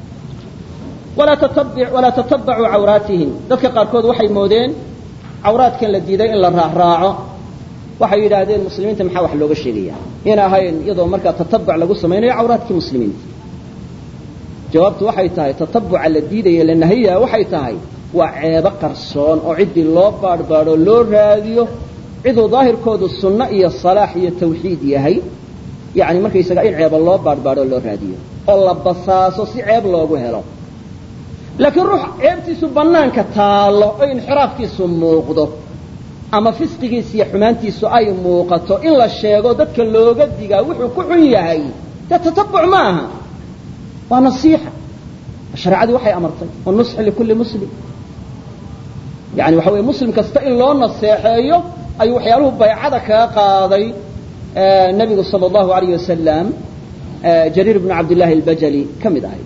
A: walaa tatabacuu cawraatihim dadka qaarkood waxay moodeen cawraadkan la diiday in la raacraaco waxay yidhaahdeen muslimiinta maxaa wax looga sheegaya in ahayn iyadoo markaa tatabuc lagu samaynayo cawraadkii muslimiinta jawaabtu waxay tahay tatabuca la diidaya la nahaya waxay tahay waa ceebo qarsoon oo ciddii loo baadhbaadho loo raadiyo ciduu daahirkoodu sunno iyo salaax iyo tawxiid yahay yani markaysaga in ceeba loo baadhbaadho loo raadiyo oo la basaaso si ceeb loogu helo laakiin ruux ceebtiisu bannaanka taallo oo inxiraafkiisu muuqdo ama fisqigiisa iyo xumaantiisu ay muuqato in la sheego dadka looga digaa wuxuu ku xun yahay dee tatabuc ma aha waa nasiixa shareecadii waxay amartay wanusxi likulli muslim yani waxa weye muslim kasta in loo naseexeeyo ayuu waxyaaluhu baycada kaga qaaday nebigu sala allahu alayh wasalam jariir bnu cabdillahi albajali ka mid ahay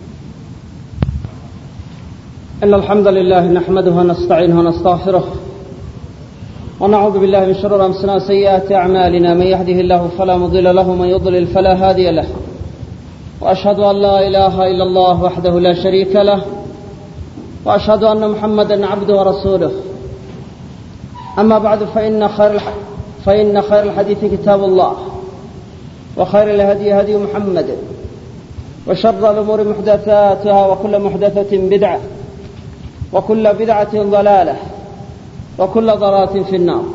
B: إن الحمد لله نحمده ونستعينه ونستغفره ونعوذ بالله من شرور أنفسنا وسيئات أعمالنا من يهده الله فلا مضل له ومن يضلل فلا هادي له وأشهد أن لا إله إلا الله وحده لا شريك له وأشهد أن محمدا عبده ورسوله أما بعد فإن خير الح... فإن خير الحديث كتاب الله وخير الهدي هدي محمد وشر الأمور محدثاتها وكل محدثة بدعة وكل بدعة ضلالة وكل ضلالة في النار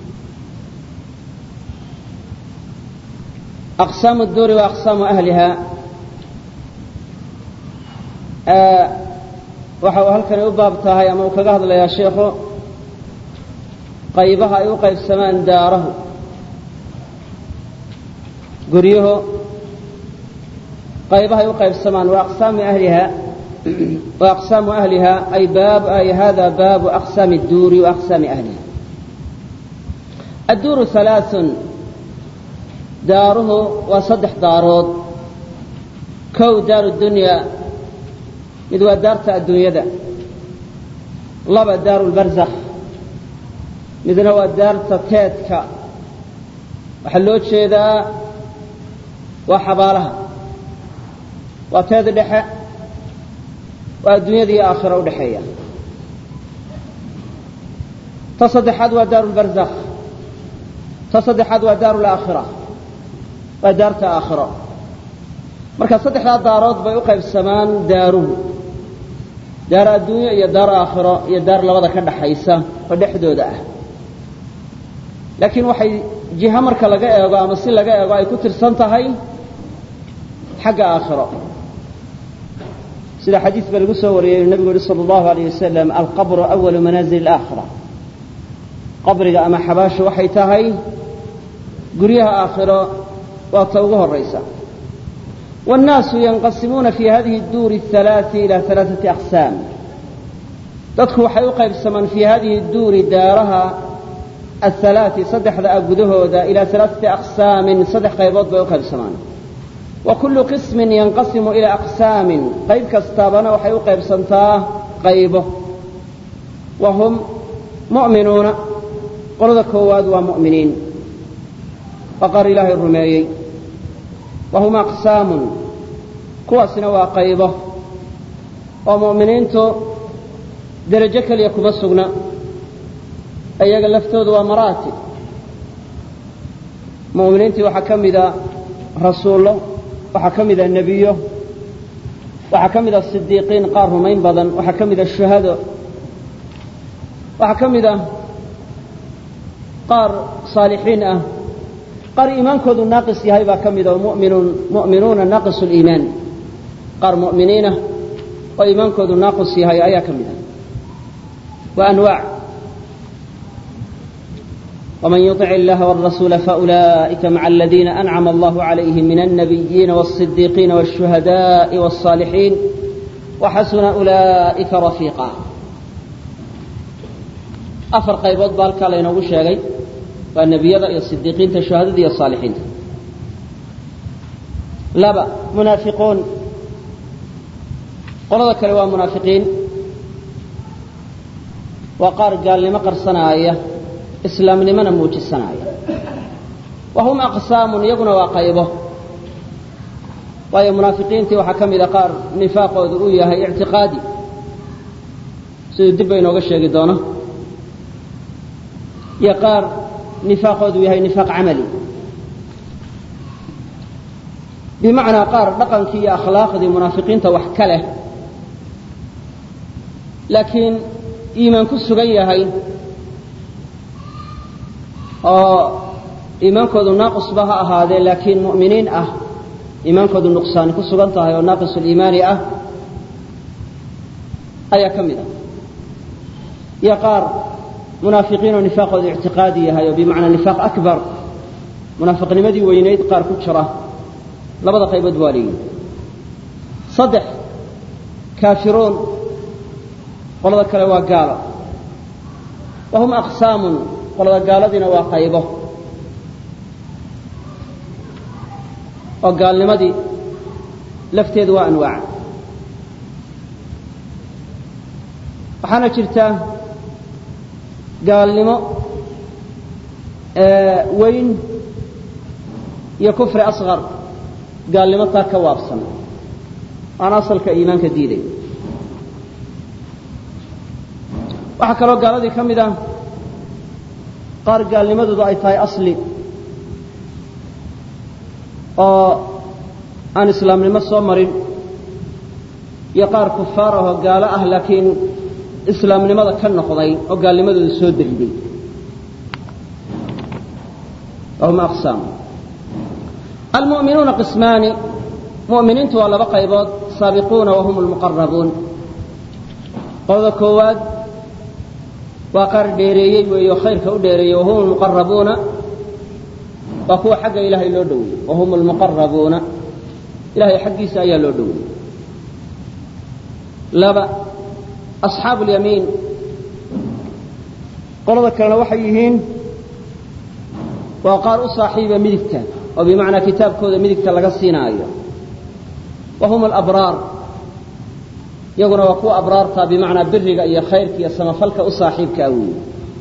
B: أقسام الدور وأقسام أهلها waxa uu halkani u baab tahay ama uu kaga hadlayaa sheikhu qaybaha ay u qaybsamaan daarahu guryaho qaybaha ay u qaybsamaan wa aqsaamu ahliha wa aqsaamu ahliha ay baab ay hada baabu aqsaami الduuri wa aqsaami ahliha adduuru halaaثun daaruhu waa saddex daarood kow daaru dunya mid waa daarta adduunyada laba daaru lbarzakh midna waa daarta teedka waxaa loo jeedaa waa xabaalaha waa teed dhexe waa adduunyada iyo aakhira u dhexeeya ta saddexaad waa daaru lbarzakh ta saddexaad waa daaru laakhira waa daarta aakhiro marka saddexdaa daarood bay u qaybsamaan daaruhu daar adduunyo iyo daar aakhiro iyo daar labada ka dhaxaysa oo dhexdooda ah laakiin waxay jiho marka laga eego ama si laga eego ay ku tirsan tahay xagga aakhiro sida xadiis ba lagu soo wariyey inu nabigu yihi sala allahu alayh wasalam alqabru awalu manaazil alaakhira qabriga ama xabaashu waxay tahay guryaha aakhiro waa ta ugu horaysa wاnnaasu yanqasimuuna fi hadihi اduuri الhalaai ila alaaثati aqsaam dadku waxay u qaybsamaan fii hadihi duuri daaraha athalaati saddexda ah gudahooda ilaa alaaثati aqsaamin saddex qaybood bay u qaybsamaan wa kullu qismin yanqasimu ilaa aqsaamin qayb kastaabana waxay u qaybsantaa qaybo wa hum mu'minuuna qolada koowaad waa mu'miniin waa qaar ilaahay rumeeyey wa hum aqsaamun kuwaasina waa qaybo oo mu'miniintu derajo keliya kuma sugna iyaga laftoodu waa maraatib mu'miniintii waxaa ka mida rasuullo waxaa ka mida nebiyo waxaa ka mida sidiiqiin qaar rumayn badan waxaa ka mida shuhado waxaa ka mida qaar saalixiin ah qaar iimaankoodu naaqis yahay baa ka mida muminuun mu'minuuna naaqisu liimaan qaar mu'miniinah oo iimaankoodu naaqis yahay ayaa ka mida wa anwaac ومن يطع الله والرسول فأولئك مع الذين أنعم الله عليهم من النبيين والصديقين والشهداء والصالحين وحسن أولئك رفيقا أفر قيبوت بالك لينوغو شيغي والنبي يا الصديقين الشهداء يا الصالحين لبا منافقون قل ذكر منافقين وقار قال لما قرصنا آيه islaamnimana muujisanaya wa hum aqsaamun iyaguna waa qaybo waayo munaafiqiintii waxaa ka mida qaar nifaaqoodu uu yahay ictiqaadi siduu dib ba inooga sheegi doono iyo qaar nifaaqoodu yahay nifaaq camali bimacnaa qaar dhaqankii iyo akhlaaqdii munaafiqiinta wax ka leh laakiin iimaan ku sugan yahay oo iimaankoodu naaqisba ha ahaadee laakiin mu'miniin ah iimaankoodu nuqsaani ku sugan tahay oo naaqisuliimaani ah ayaa ka mid ah iyo qaar munaafiqiin oo nifaaqoodu ictiqaadi yahay oo bimacnaa nifaaq akbar munaafiqnimadii weynayd qaar ku jira labada qaybood waa leeyihin saddex kaafiruun qolada kale waa gaalo wa hum aqsaamun qolada gaaladiina waa qaybo oo gaalnimadii lafteedu waa anwaac waxaana jirta gaalnimo weyn iyo kufri asqar gaalnimo taa ka waabsan aan asalka iimaanka diiday waxaa kaloo gaaladii ka mid ah qaar gaalnimadoodu ay tahay asli oo aan islaamnimo soo marin iyo qaar kufaar ahoo gaalo ah laakiin islaamnimada ka noqday oo gaalnimadooda soo dariday wahum aqsaam almu'minuuna qismaani mu'miniintu waa laba qaybood saabiquuna wahum almuqarabuun qolada koowaad waa qaar dheereeyey weeyo khayrka u dheereeyey wahum almuqarabuuna waa kuwa xagga ilaahay loo dhoweeyey wahum almuqarabuuna ilahay xaggiisa ayaa loo dhoweeyey laba asxaabu اlyamiin qolada kalena waxay yihiin waa qaar u saaxiiba midigta oo bimacnaa kitaabkooda midigta laga siinaayo wa hum alabraar iyaguna waa kuwa abraarta bimacnaa biriga iyo khayrka iyo samafalka u saaxiibkaa weeye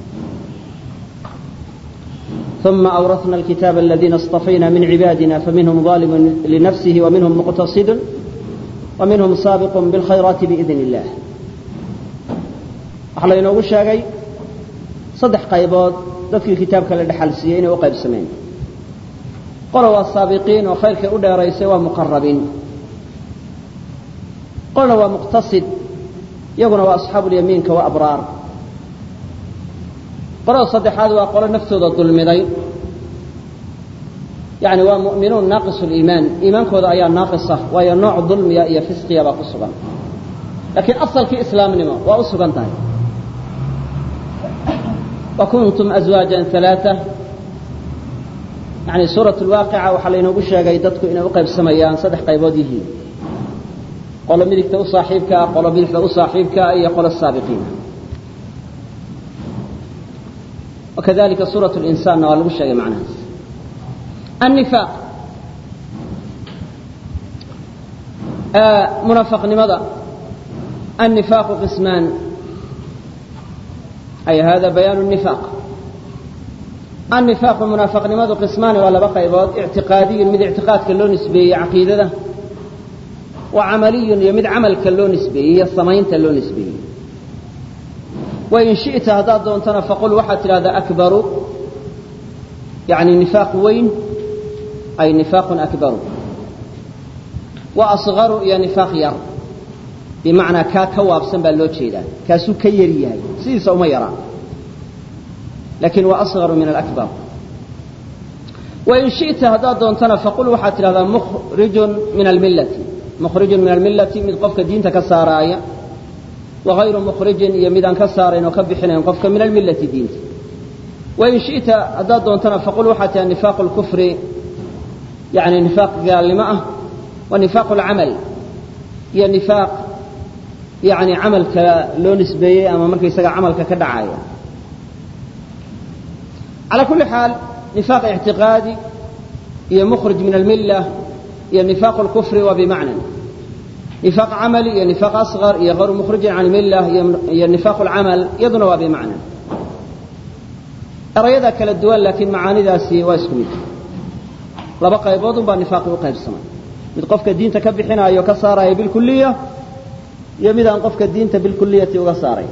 B: ثم أورثنا الكتاب الذين اصطفينا من عبادنا فمنهم ظالم لنفسه ومنهم مقتصد ومنهم سابق بالخيرات بإذن الله waxaa laynoogu sheegay saddex qaybood dadkii kitaabka la dhexal siiyey inay u qaybsameen qola waa saabiqiin oo khayrkay u dheeraysay waa muqarabiin qolna waa muqtasid iyaguna waa asxaabulyamiinka waa abraar qolada saddexaad waa qolo naftooda dulmiday yani waa mu'minuun naaqis liimaan iimaankooda ayaa naaqisa waayo nooc dulmiya iyo fisqiya baa ku sugan laakiin asalkii islaamnimo waa u sugan tahay wa kuntum azwaajan alaaa yani suurat lwaaqica waxaa laynoogu sheegay dadku inay u qaybsamayaan saddex qaybood yihiin qolo midigta u saaxiibkaa qolo bidixda u saaxiibkaa iyo qolo saabiqiina wakadalika suurat linsaanna waa lagu sheegay macnahaas annifaaq munafaqnimada annifaaqu qismaan ay hada bayaanu nifaaq annifaaqu munaafaqnimadu qismaani waa laba qaybood ictiqaadiyun mid ictiqaadka loo nisbeeyey caqiidada wa camaliyun iyo mid camalka loo nisbeeyey iyo samaynta loo nisbeeyey wain shi'ta haddaad doontana faqul waxaad tidhahdaa akbaru yani nifaaq weyn ay nifaaqun akbaru wa asgaru iyo nifaaq yar bimacnaa kaa ka waabsan baa loo jeedaa kaasuu ka yari yahay sidiisa uma yaraa lakin waa asgaru min alakbar wain shi'ta haddaad doontana faqul waxaad tidhahdaa mukhrijun min almillati mukhrijun min almillati mid qofka diinta ka saaraaya wagayru mukhrijin iyo midaan ka saarayn oo ka bixinayn qofka min almillati diinta wain shi'ta haddaad doontana faqul waxaad tidhahda nifaaqu lkufri yani nifaaq gaalnimo ah wa nifaaqu alcamal iyo nifaaq yani camalka loo nisbeeyey ama markaysaga camalka ka dhacaya calى kuli xaal nifaaq ictiqaadi iyo mukhrij min almilla iyo nifaaq اlkufri waa bimacna nifaaq camali iyo nifaaq asgar iyo hayru mukhrijin can milla iyo nifaaq اlcamal iyaduna waa bimacna erayada kala duwan laakiin macaanidaasi waa isku mid laba qaybood un baa nifaaqi u qaybsamay mid qofka diinta ka bixinaayo ka saaraya bilkuliya iyo mid aan qofka diinta bilkuliyati uga saaray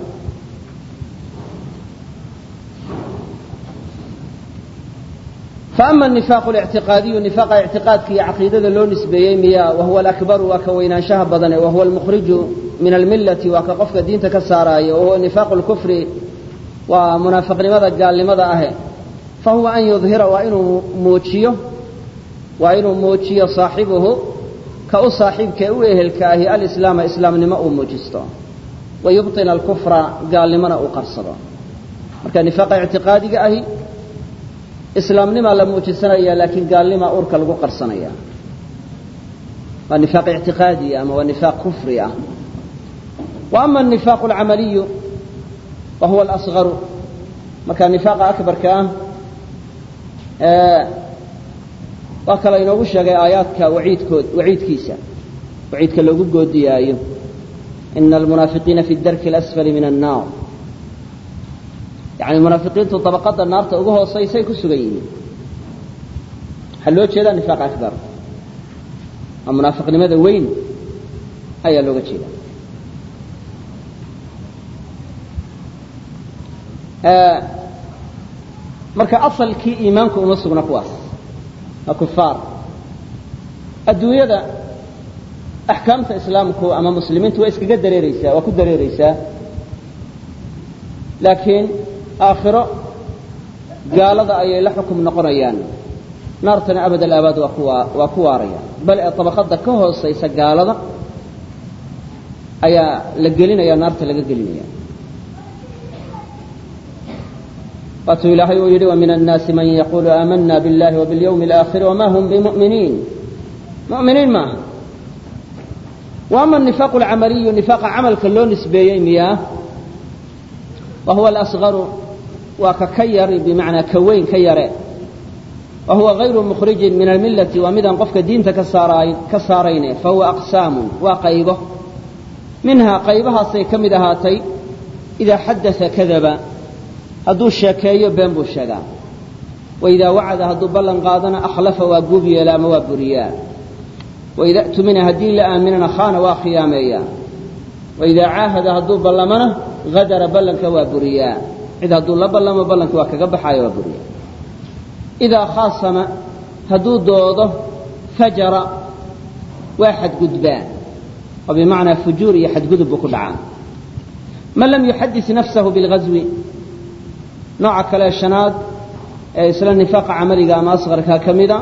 B: faama nifaaqu lictiqaadiyu nifaaqa ictiqaadka iyo caqiidada loo nisbeeyey miya wahuwa alakbaru waa ka weynaanshaha badane wahuwa almukhriju min almillati waa ka qofka diinta ka saaraayo wahuwa nifaaqu lkufri waa munaafiqnimada gaalnimada ahe fahuwa an yudhira waa inuu muujiyo waa inuu muujiyo saaxibuhu ka u saaxiibkae u ehelka ahi alislaama islaamnimo uu muujisto wa yubطina alkufra gaalnimona uu qarsado marka nifaaqa ictiqaadiga ahi islaamnimaa la muujisanaya laakiin gaalnimaa urka lagu qarsanaya waa nifaaq ictiqaadi ama waa nifaaq kufri ah wa ama anifaaq alcamaliyu wa huwa alasgaru marka nifaaqa akbarka ah waa kala inoogu sheegay aayaadka waciidkood waciidkiisa waciidka loogu goodiyaayo ina almunaafiqiina fi darki alasfali min annaar yani munaafiqiintu dabaqada naarta ugu hoosaysay ku sugan yihiin waxaa loo jeedaa nifaaq akbar waa munaafiqnimada weyn ayaa looga jeeda marka asalkii iimaanku uma sugna kuwaas waa kufaar adduunyada axkaamta islaamku ama muslimiintu waa iskaga dareereysaa waa ku dareereysaa laakiin aakhiro gaalada ayay la xukum noqonayaan naartana abad alaabaad waa ku waa ku waaraya bal ee dabaqada ka hoosaysa gaalada ayaa la gelinaya naarta laga gelinaya waatuu ilaahay uu yidhi وmin الnaasi man yaqulu aamana biاllahi وbاlyوم الآkhir وma hm bmؤminiin mu'miniin maaha wa ama النifaaq اlcamaliyu nifaaqa camalka loo nisbeeyey miyaa wa huwa alasgaru waa ka ka yari bimacnaa ka weyn ka yare wa huwa غayru mukhrijin min almillati waa midaan qofka diinta ka saarayn ka saarayne fahuwa aqsaamu waa qaybo minhaa qaybahaasay ka mid ahaatay idaa xadaa kadaba hadduu sheekeeyo been buu sheegaa waidaa wacada hadduu ballan qaadana akhlafa waa guub yeela ama waa buriyaa waida tumina haddii la aaminana khaana waa khiyaameeyaa waidaa caahada hadduu ballamana hadara ballanka waa buriyaa cid hadduu la ballamo ballanka waa kaga baxaayo waa buriyaa idaa khaasama hadduu doodo fajara waa xadgudbaa oo bimacnaa fujuur iyo xadgudub buu ku dhacaa man lam yuxadis nafsahu bilghaswi nooca kale shanaad ee isla nifaaqa camaliga ama asqarka ka mida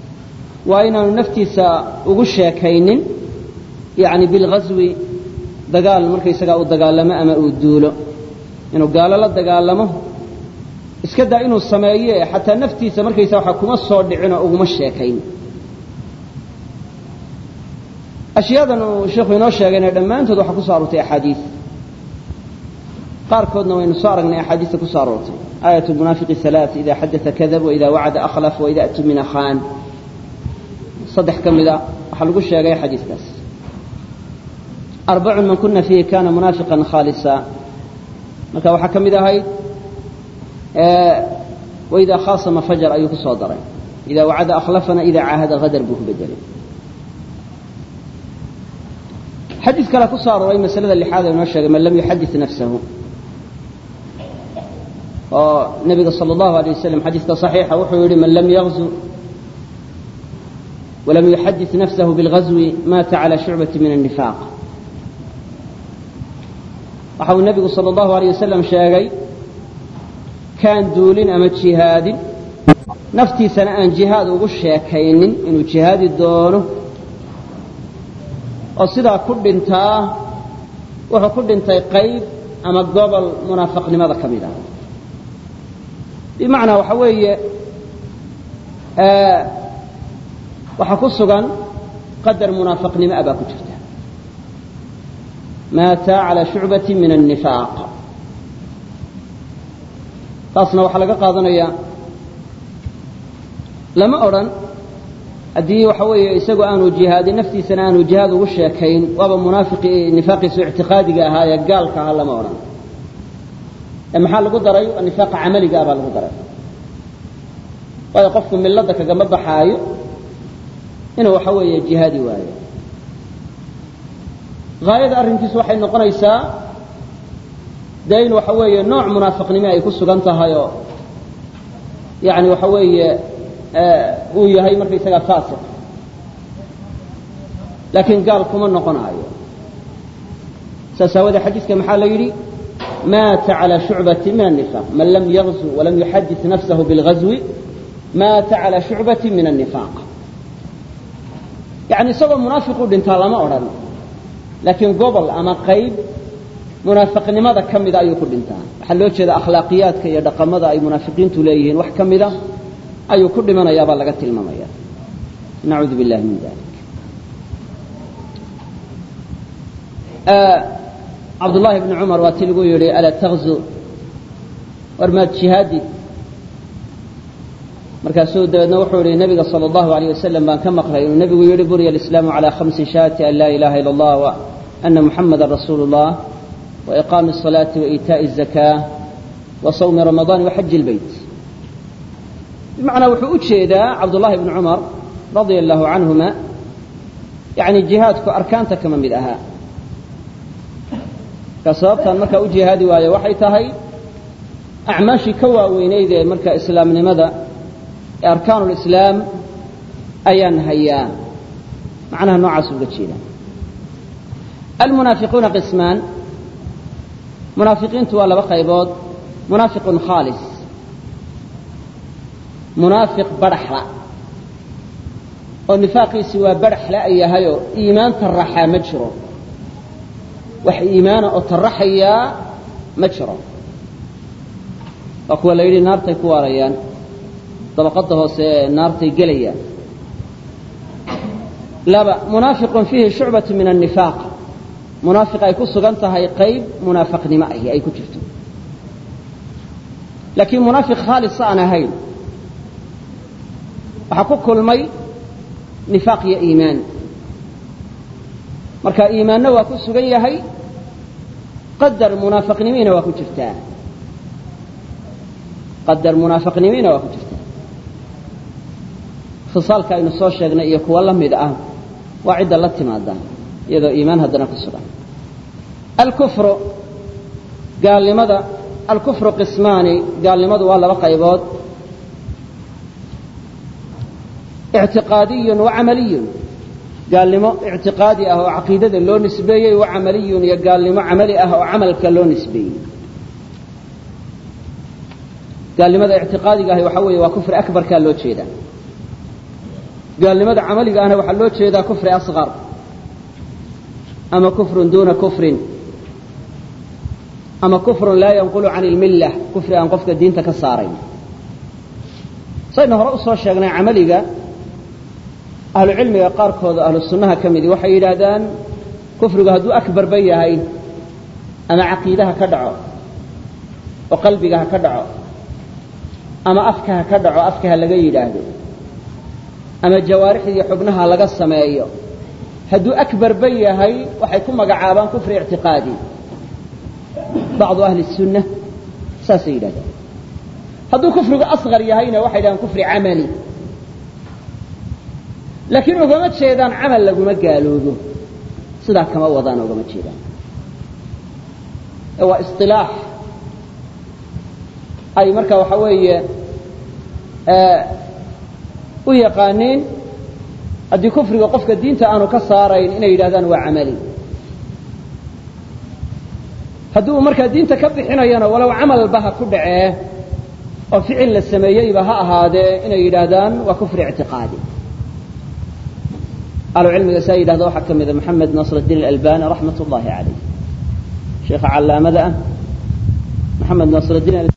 B: waa inaanu naftiisa ugu sheekaynin yani bilghaswi dagaal markaysagaa uu dagaalamo ama uu duulo inuu gaalo la dagaalamo iska daa inuu sameeye xataa naftiisa markaysa waxa kuma soo dhicin oo uguma sheekayn ashyaadan uu sheikhu inoo sheegayna dhammaantood waxaa ku soo aroortay axaadiis qaarkoodna waynu soo aragnay axaadiista ku soo aroortay aayat lmunaafiqi halaa ida xadaa kadab waida wacada akhlaf waida tumina khaan saddex ka mida waxaa lagu sheegay xadiiskaas arbacun man kuna fiihi kana munaafiqan khaalisa marka waxaa ka mid ahayd waidaa khaasama fajar ayuu ku soo daray ida wacada akhlafana ida caahada hadar buu ku bedelay xadiis kale ku soo arooray masalada lixaad ee inoo sheegay man lam yuxadid nafsahu oo nebiga sala allahu alay wasalam xadiiska saxiixa wuxuu yihi man lam yagzu walam yuxadid nafsahu bilgazwi maata cala shucbati min annifaaq waxa uu nebigu sala allahu alay wasalam sheegay kaan duulin ama jihaadin naftiisana aan jihaad ugu sheekaynin inuu jihaadi doono oo sidaa ku dhintaa wuxuu ku dhintay qayb ama gobol munaafaqnimada ka mid ah bimacnaa waxa weeye waxaa ku sugan qadar munaafaqnimo ah baa ku jirta maata calى shucbati min الnifaaq taasna waxaa laga qaadanaya lama odhan haddii waxa weeye isagu aanu jihaadin naftiisana aanu jihaad ugu sheekayn waaba munaafiqi nifaaqiisu ictiqaadiga ahaa ee gaalka ahaa lama odhan ee maxaa lagu daray nifaaqa camaliga ah baa lagu daray waayo qofku milada kagama baxaayo inuu waxa weeye jihaadi waayo haayada arrinkiisu waxay noqonaysaa dee in waxa weeye nooc munaafiqnimo ay ku sugan tahay oo yani waxa weeye uu yahay markaysagaa faasiq laakiin gaal kuma noqonaayo saas aawadee xadiiska maxaa la yidhi maata calى shucbati min النifaq man lam yagzu walam yuxadid nafsahu biاlgazwi maata calى shucbati min النifaaq yani isagoo munaafiqu dhintaa lama odhan laakiin gobol ama qayb munaafiqnimada ka mida ayuu ku dhintaa waxaa loo jeeda akhlaaqiyaadka iyo dhaqamada ay munaafiqiintu leeyihiin wax ka mida ayuu ku dhimanayaa baa laga tilmaamaya nacuudu billahi min dalik cabdullaahi bni cumar waa ti lagu yidhi alaa takzu war maad jihaadid markaasuu dabeedna wuxuu yihi nabiga sala allahu alayh wasalam baan ka maqlay inuu nebigu yihi buriya alislaamu calaa khamsi shaati an laa ilaha ila allah wa ana muxamada rasuulu اllah wa iqaami الصalaati wa iitaaءi الzakaa wa sawmi ramadaani wa xaji اlbeyt bimacnaa wuxuu u jeedaa cabdullahi bni cumar radia allahu canhuma yani jihaadku arkaanta kama mid ahaa ka sababtaan markaa u jihaadi waayo waxay tahay acmaashii ka waaweynayd ee marka islaamnimada ee arkaanu lislaam ayaan hayaa macnaha noocaas uga jeeda almunaafiquuna qismaan munaafiqiintu waa laba qaybood munaafiqun khaalis munaafiq badhaxla oo nifaaqiisi waa badhaxla ay yahayoo iimaan taraxaa ma jiro wax iimaana oo taraxayaa ma jiro waa kuwa la yidhi naartay ku waarayaan dabaqadda hoose ee naartay gelayaan laba munaafiqun fiihi shucbatu min annifaaq munaafiq ay ku sugan tahay qayb munaafaqnimo ahi ay ku jirto laakiin munaafiq khaalisa aan ahayn waxaa ku kulmay nifaaq iyo iimaan marka iimaanna waa ku sugan yahay qadar munaafaqnimiina waa ku jirtaa qadar munaafaqnimiina waa ku jirtaa khisaalka aynu soo sheegnay iyo kuwa la mid ah waa cidda la timaada iyadoo iimaan haddana ku sugan alkufru gaalnimada alkufru qismaani gaalnimadu waa laba qaybood ictiqaadiyun wa camaliyun gaalnimo ictiqaadi ah oo caqiidada loo nisbeeyey wa camaliyun iyo gaalnimo camali ah oo camalka loo nisbeeyey gaalnimada ictiqaadiga ahi waxaa weeye waa kufri akbarkaa loo jeedaa gaalnimada camaliga ahna waxaa loo jeedaa kufri asqar ama kufrun duuna kufrin ama kufrun laa yanqulu can ilmilla kufri aan qofka diinta ka saarayn saynu hore usoo sheegnay camaliga ahlucilmiga qaarkooda ahlu sunnaha ka midi waxay yidhaahdaan kufrigu hadduu akbarba yahay ama caqiidaha ka dhaco oo qalbiga ha ka dhaco ama afka ha ka dhaco afka ha laga yidhaahdo ama jawaarixda iyo xubnaha laga sameeyo hadduu akbarba yahay waxay ku magacaabaan kufri ictiqaadi bacdu ahli sunna saasay yidhahdaan hadduu kufrigu asqar yahayna waxay yidhahdaan kufri camali laakiin ugama jeedaan camal laguma gaaloobo sidaa kama wadaan ugama jeedaan ee waa isilaax ay marka waxa weeye u yaqaaniin haddii kufriga qofka diinta aanu ka saarayn inay yidhahdaan waa camali haddii uu markaa diinta ka bixinayana walow camalba ha ku dhacee oo ficil la sameeyeyba ha ahaadee inay yidhaahdaan waa kufri ictiqaadi ahlucilmiga saa yidhahda waxaa ka mida maxamed nasr الdiin اlalbani raxmat ullahi calayh sheekha callaamada ah maxamed nasr الdiin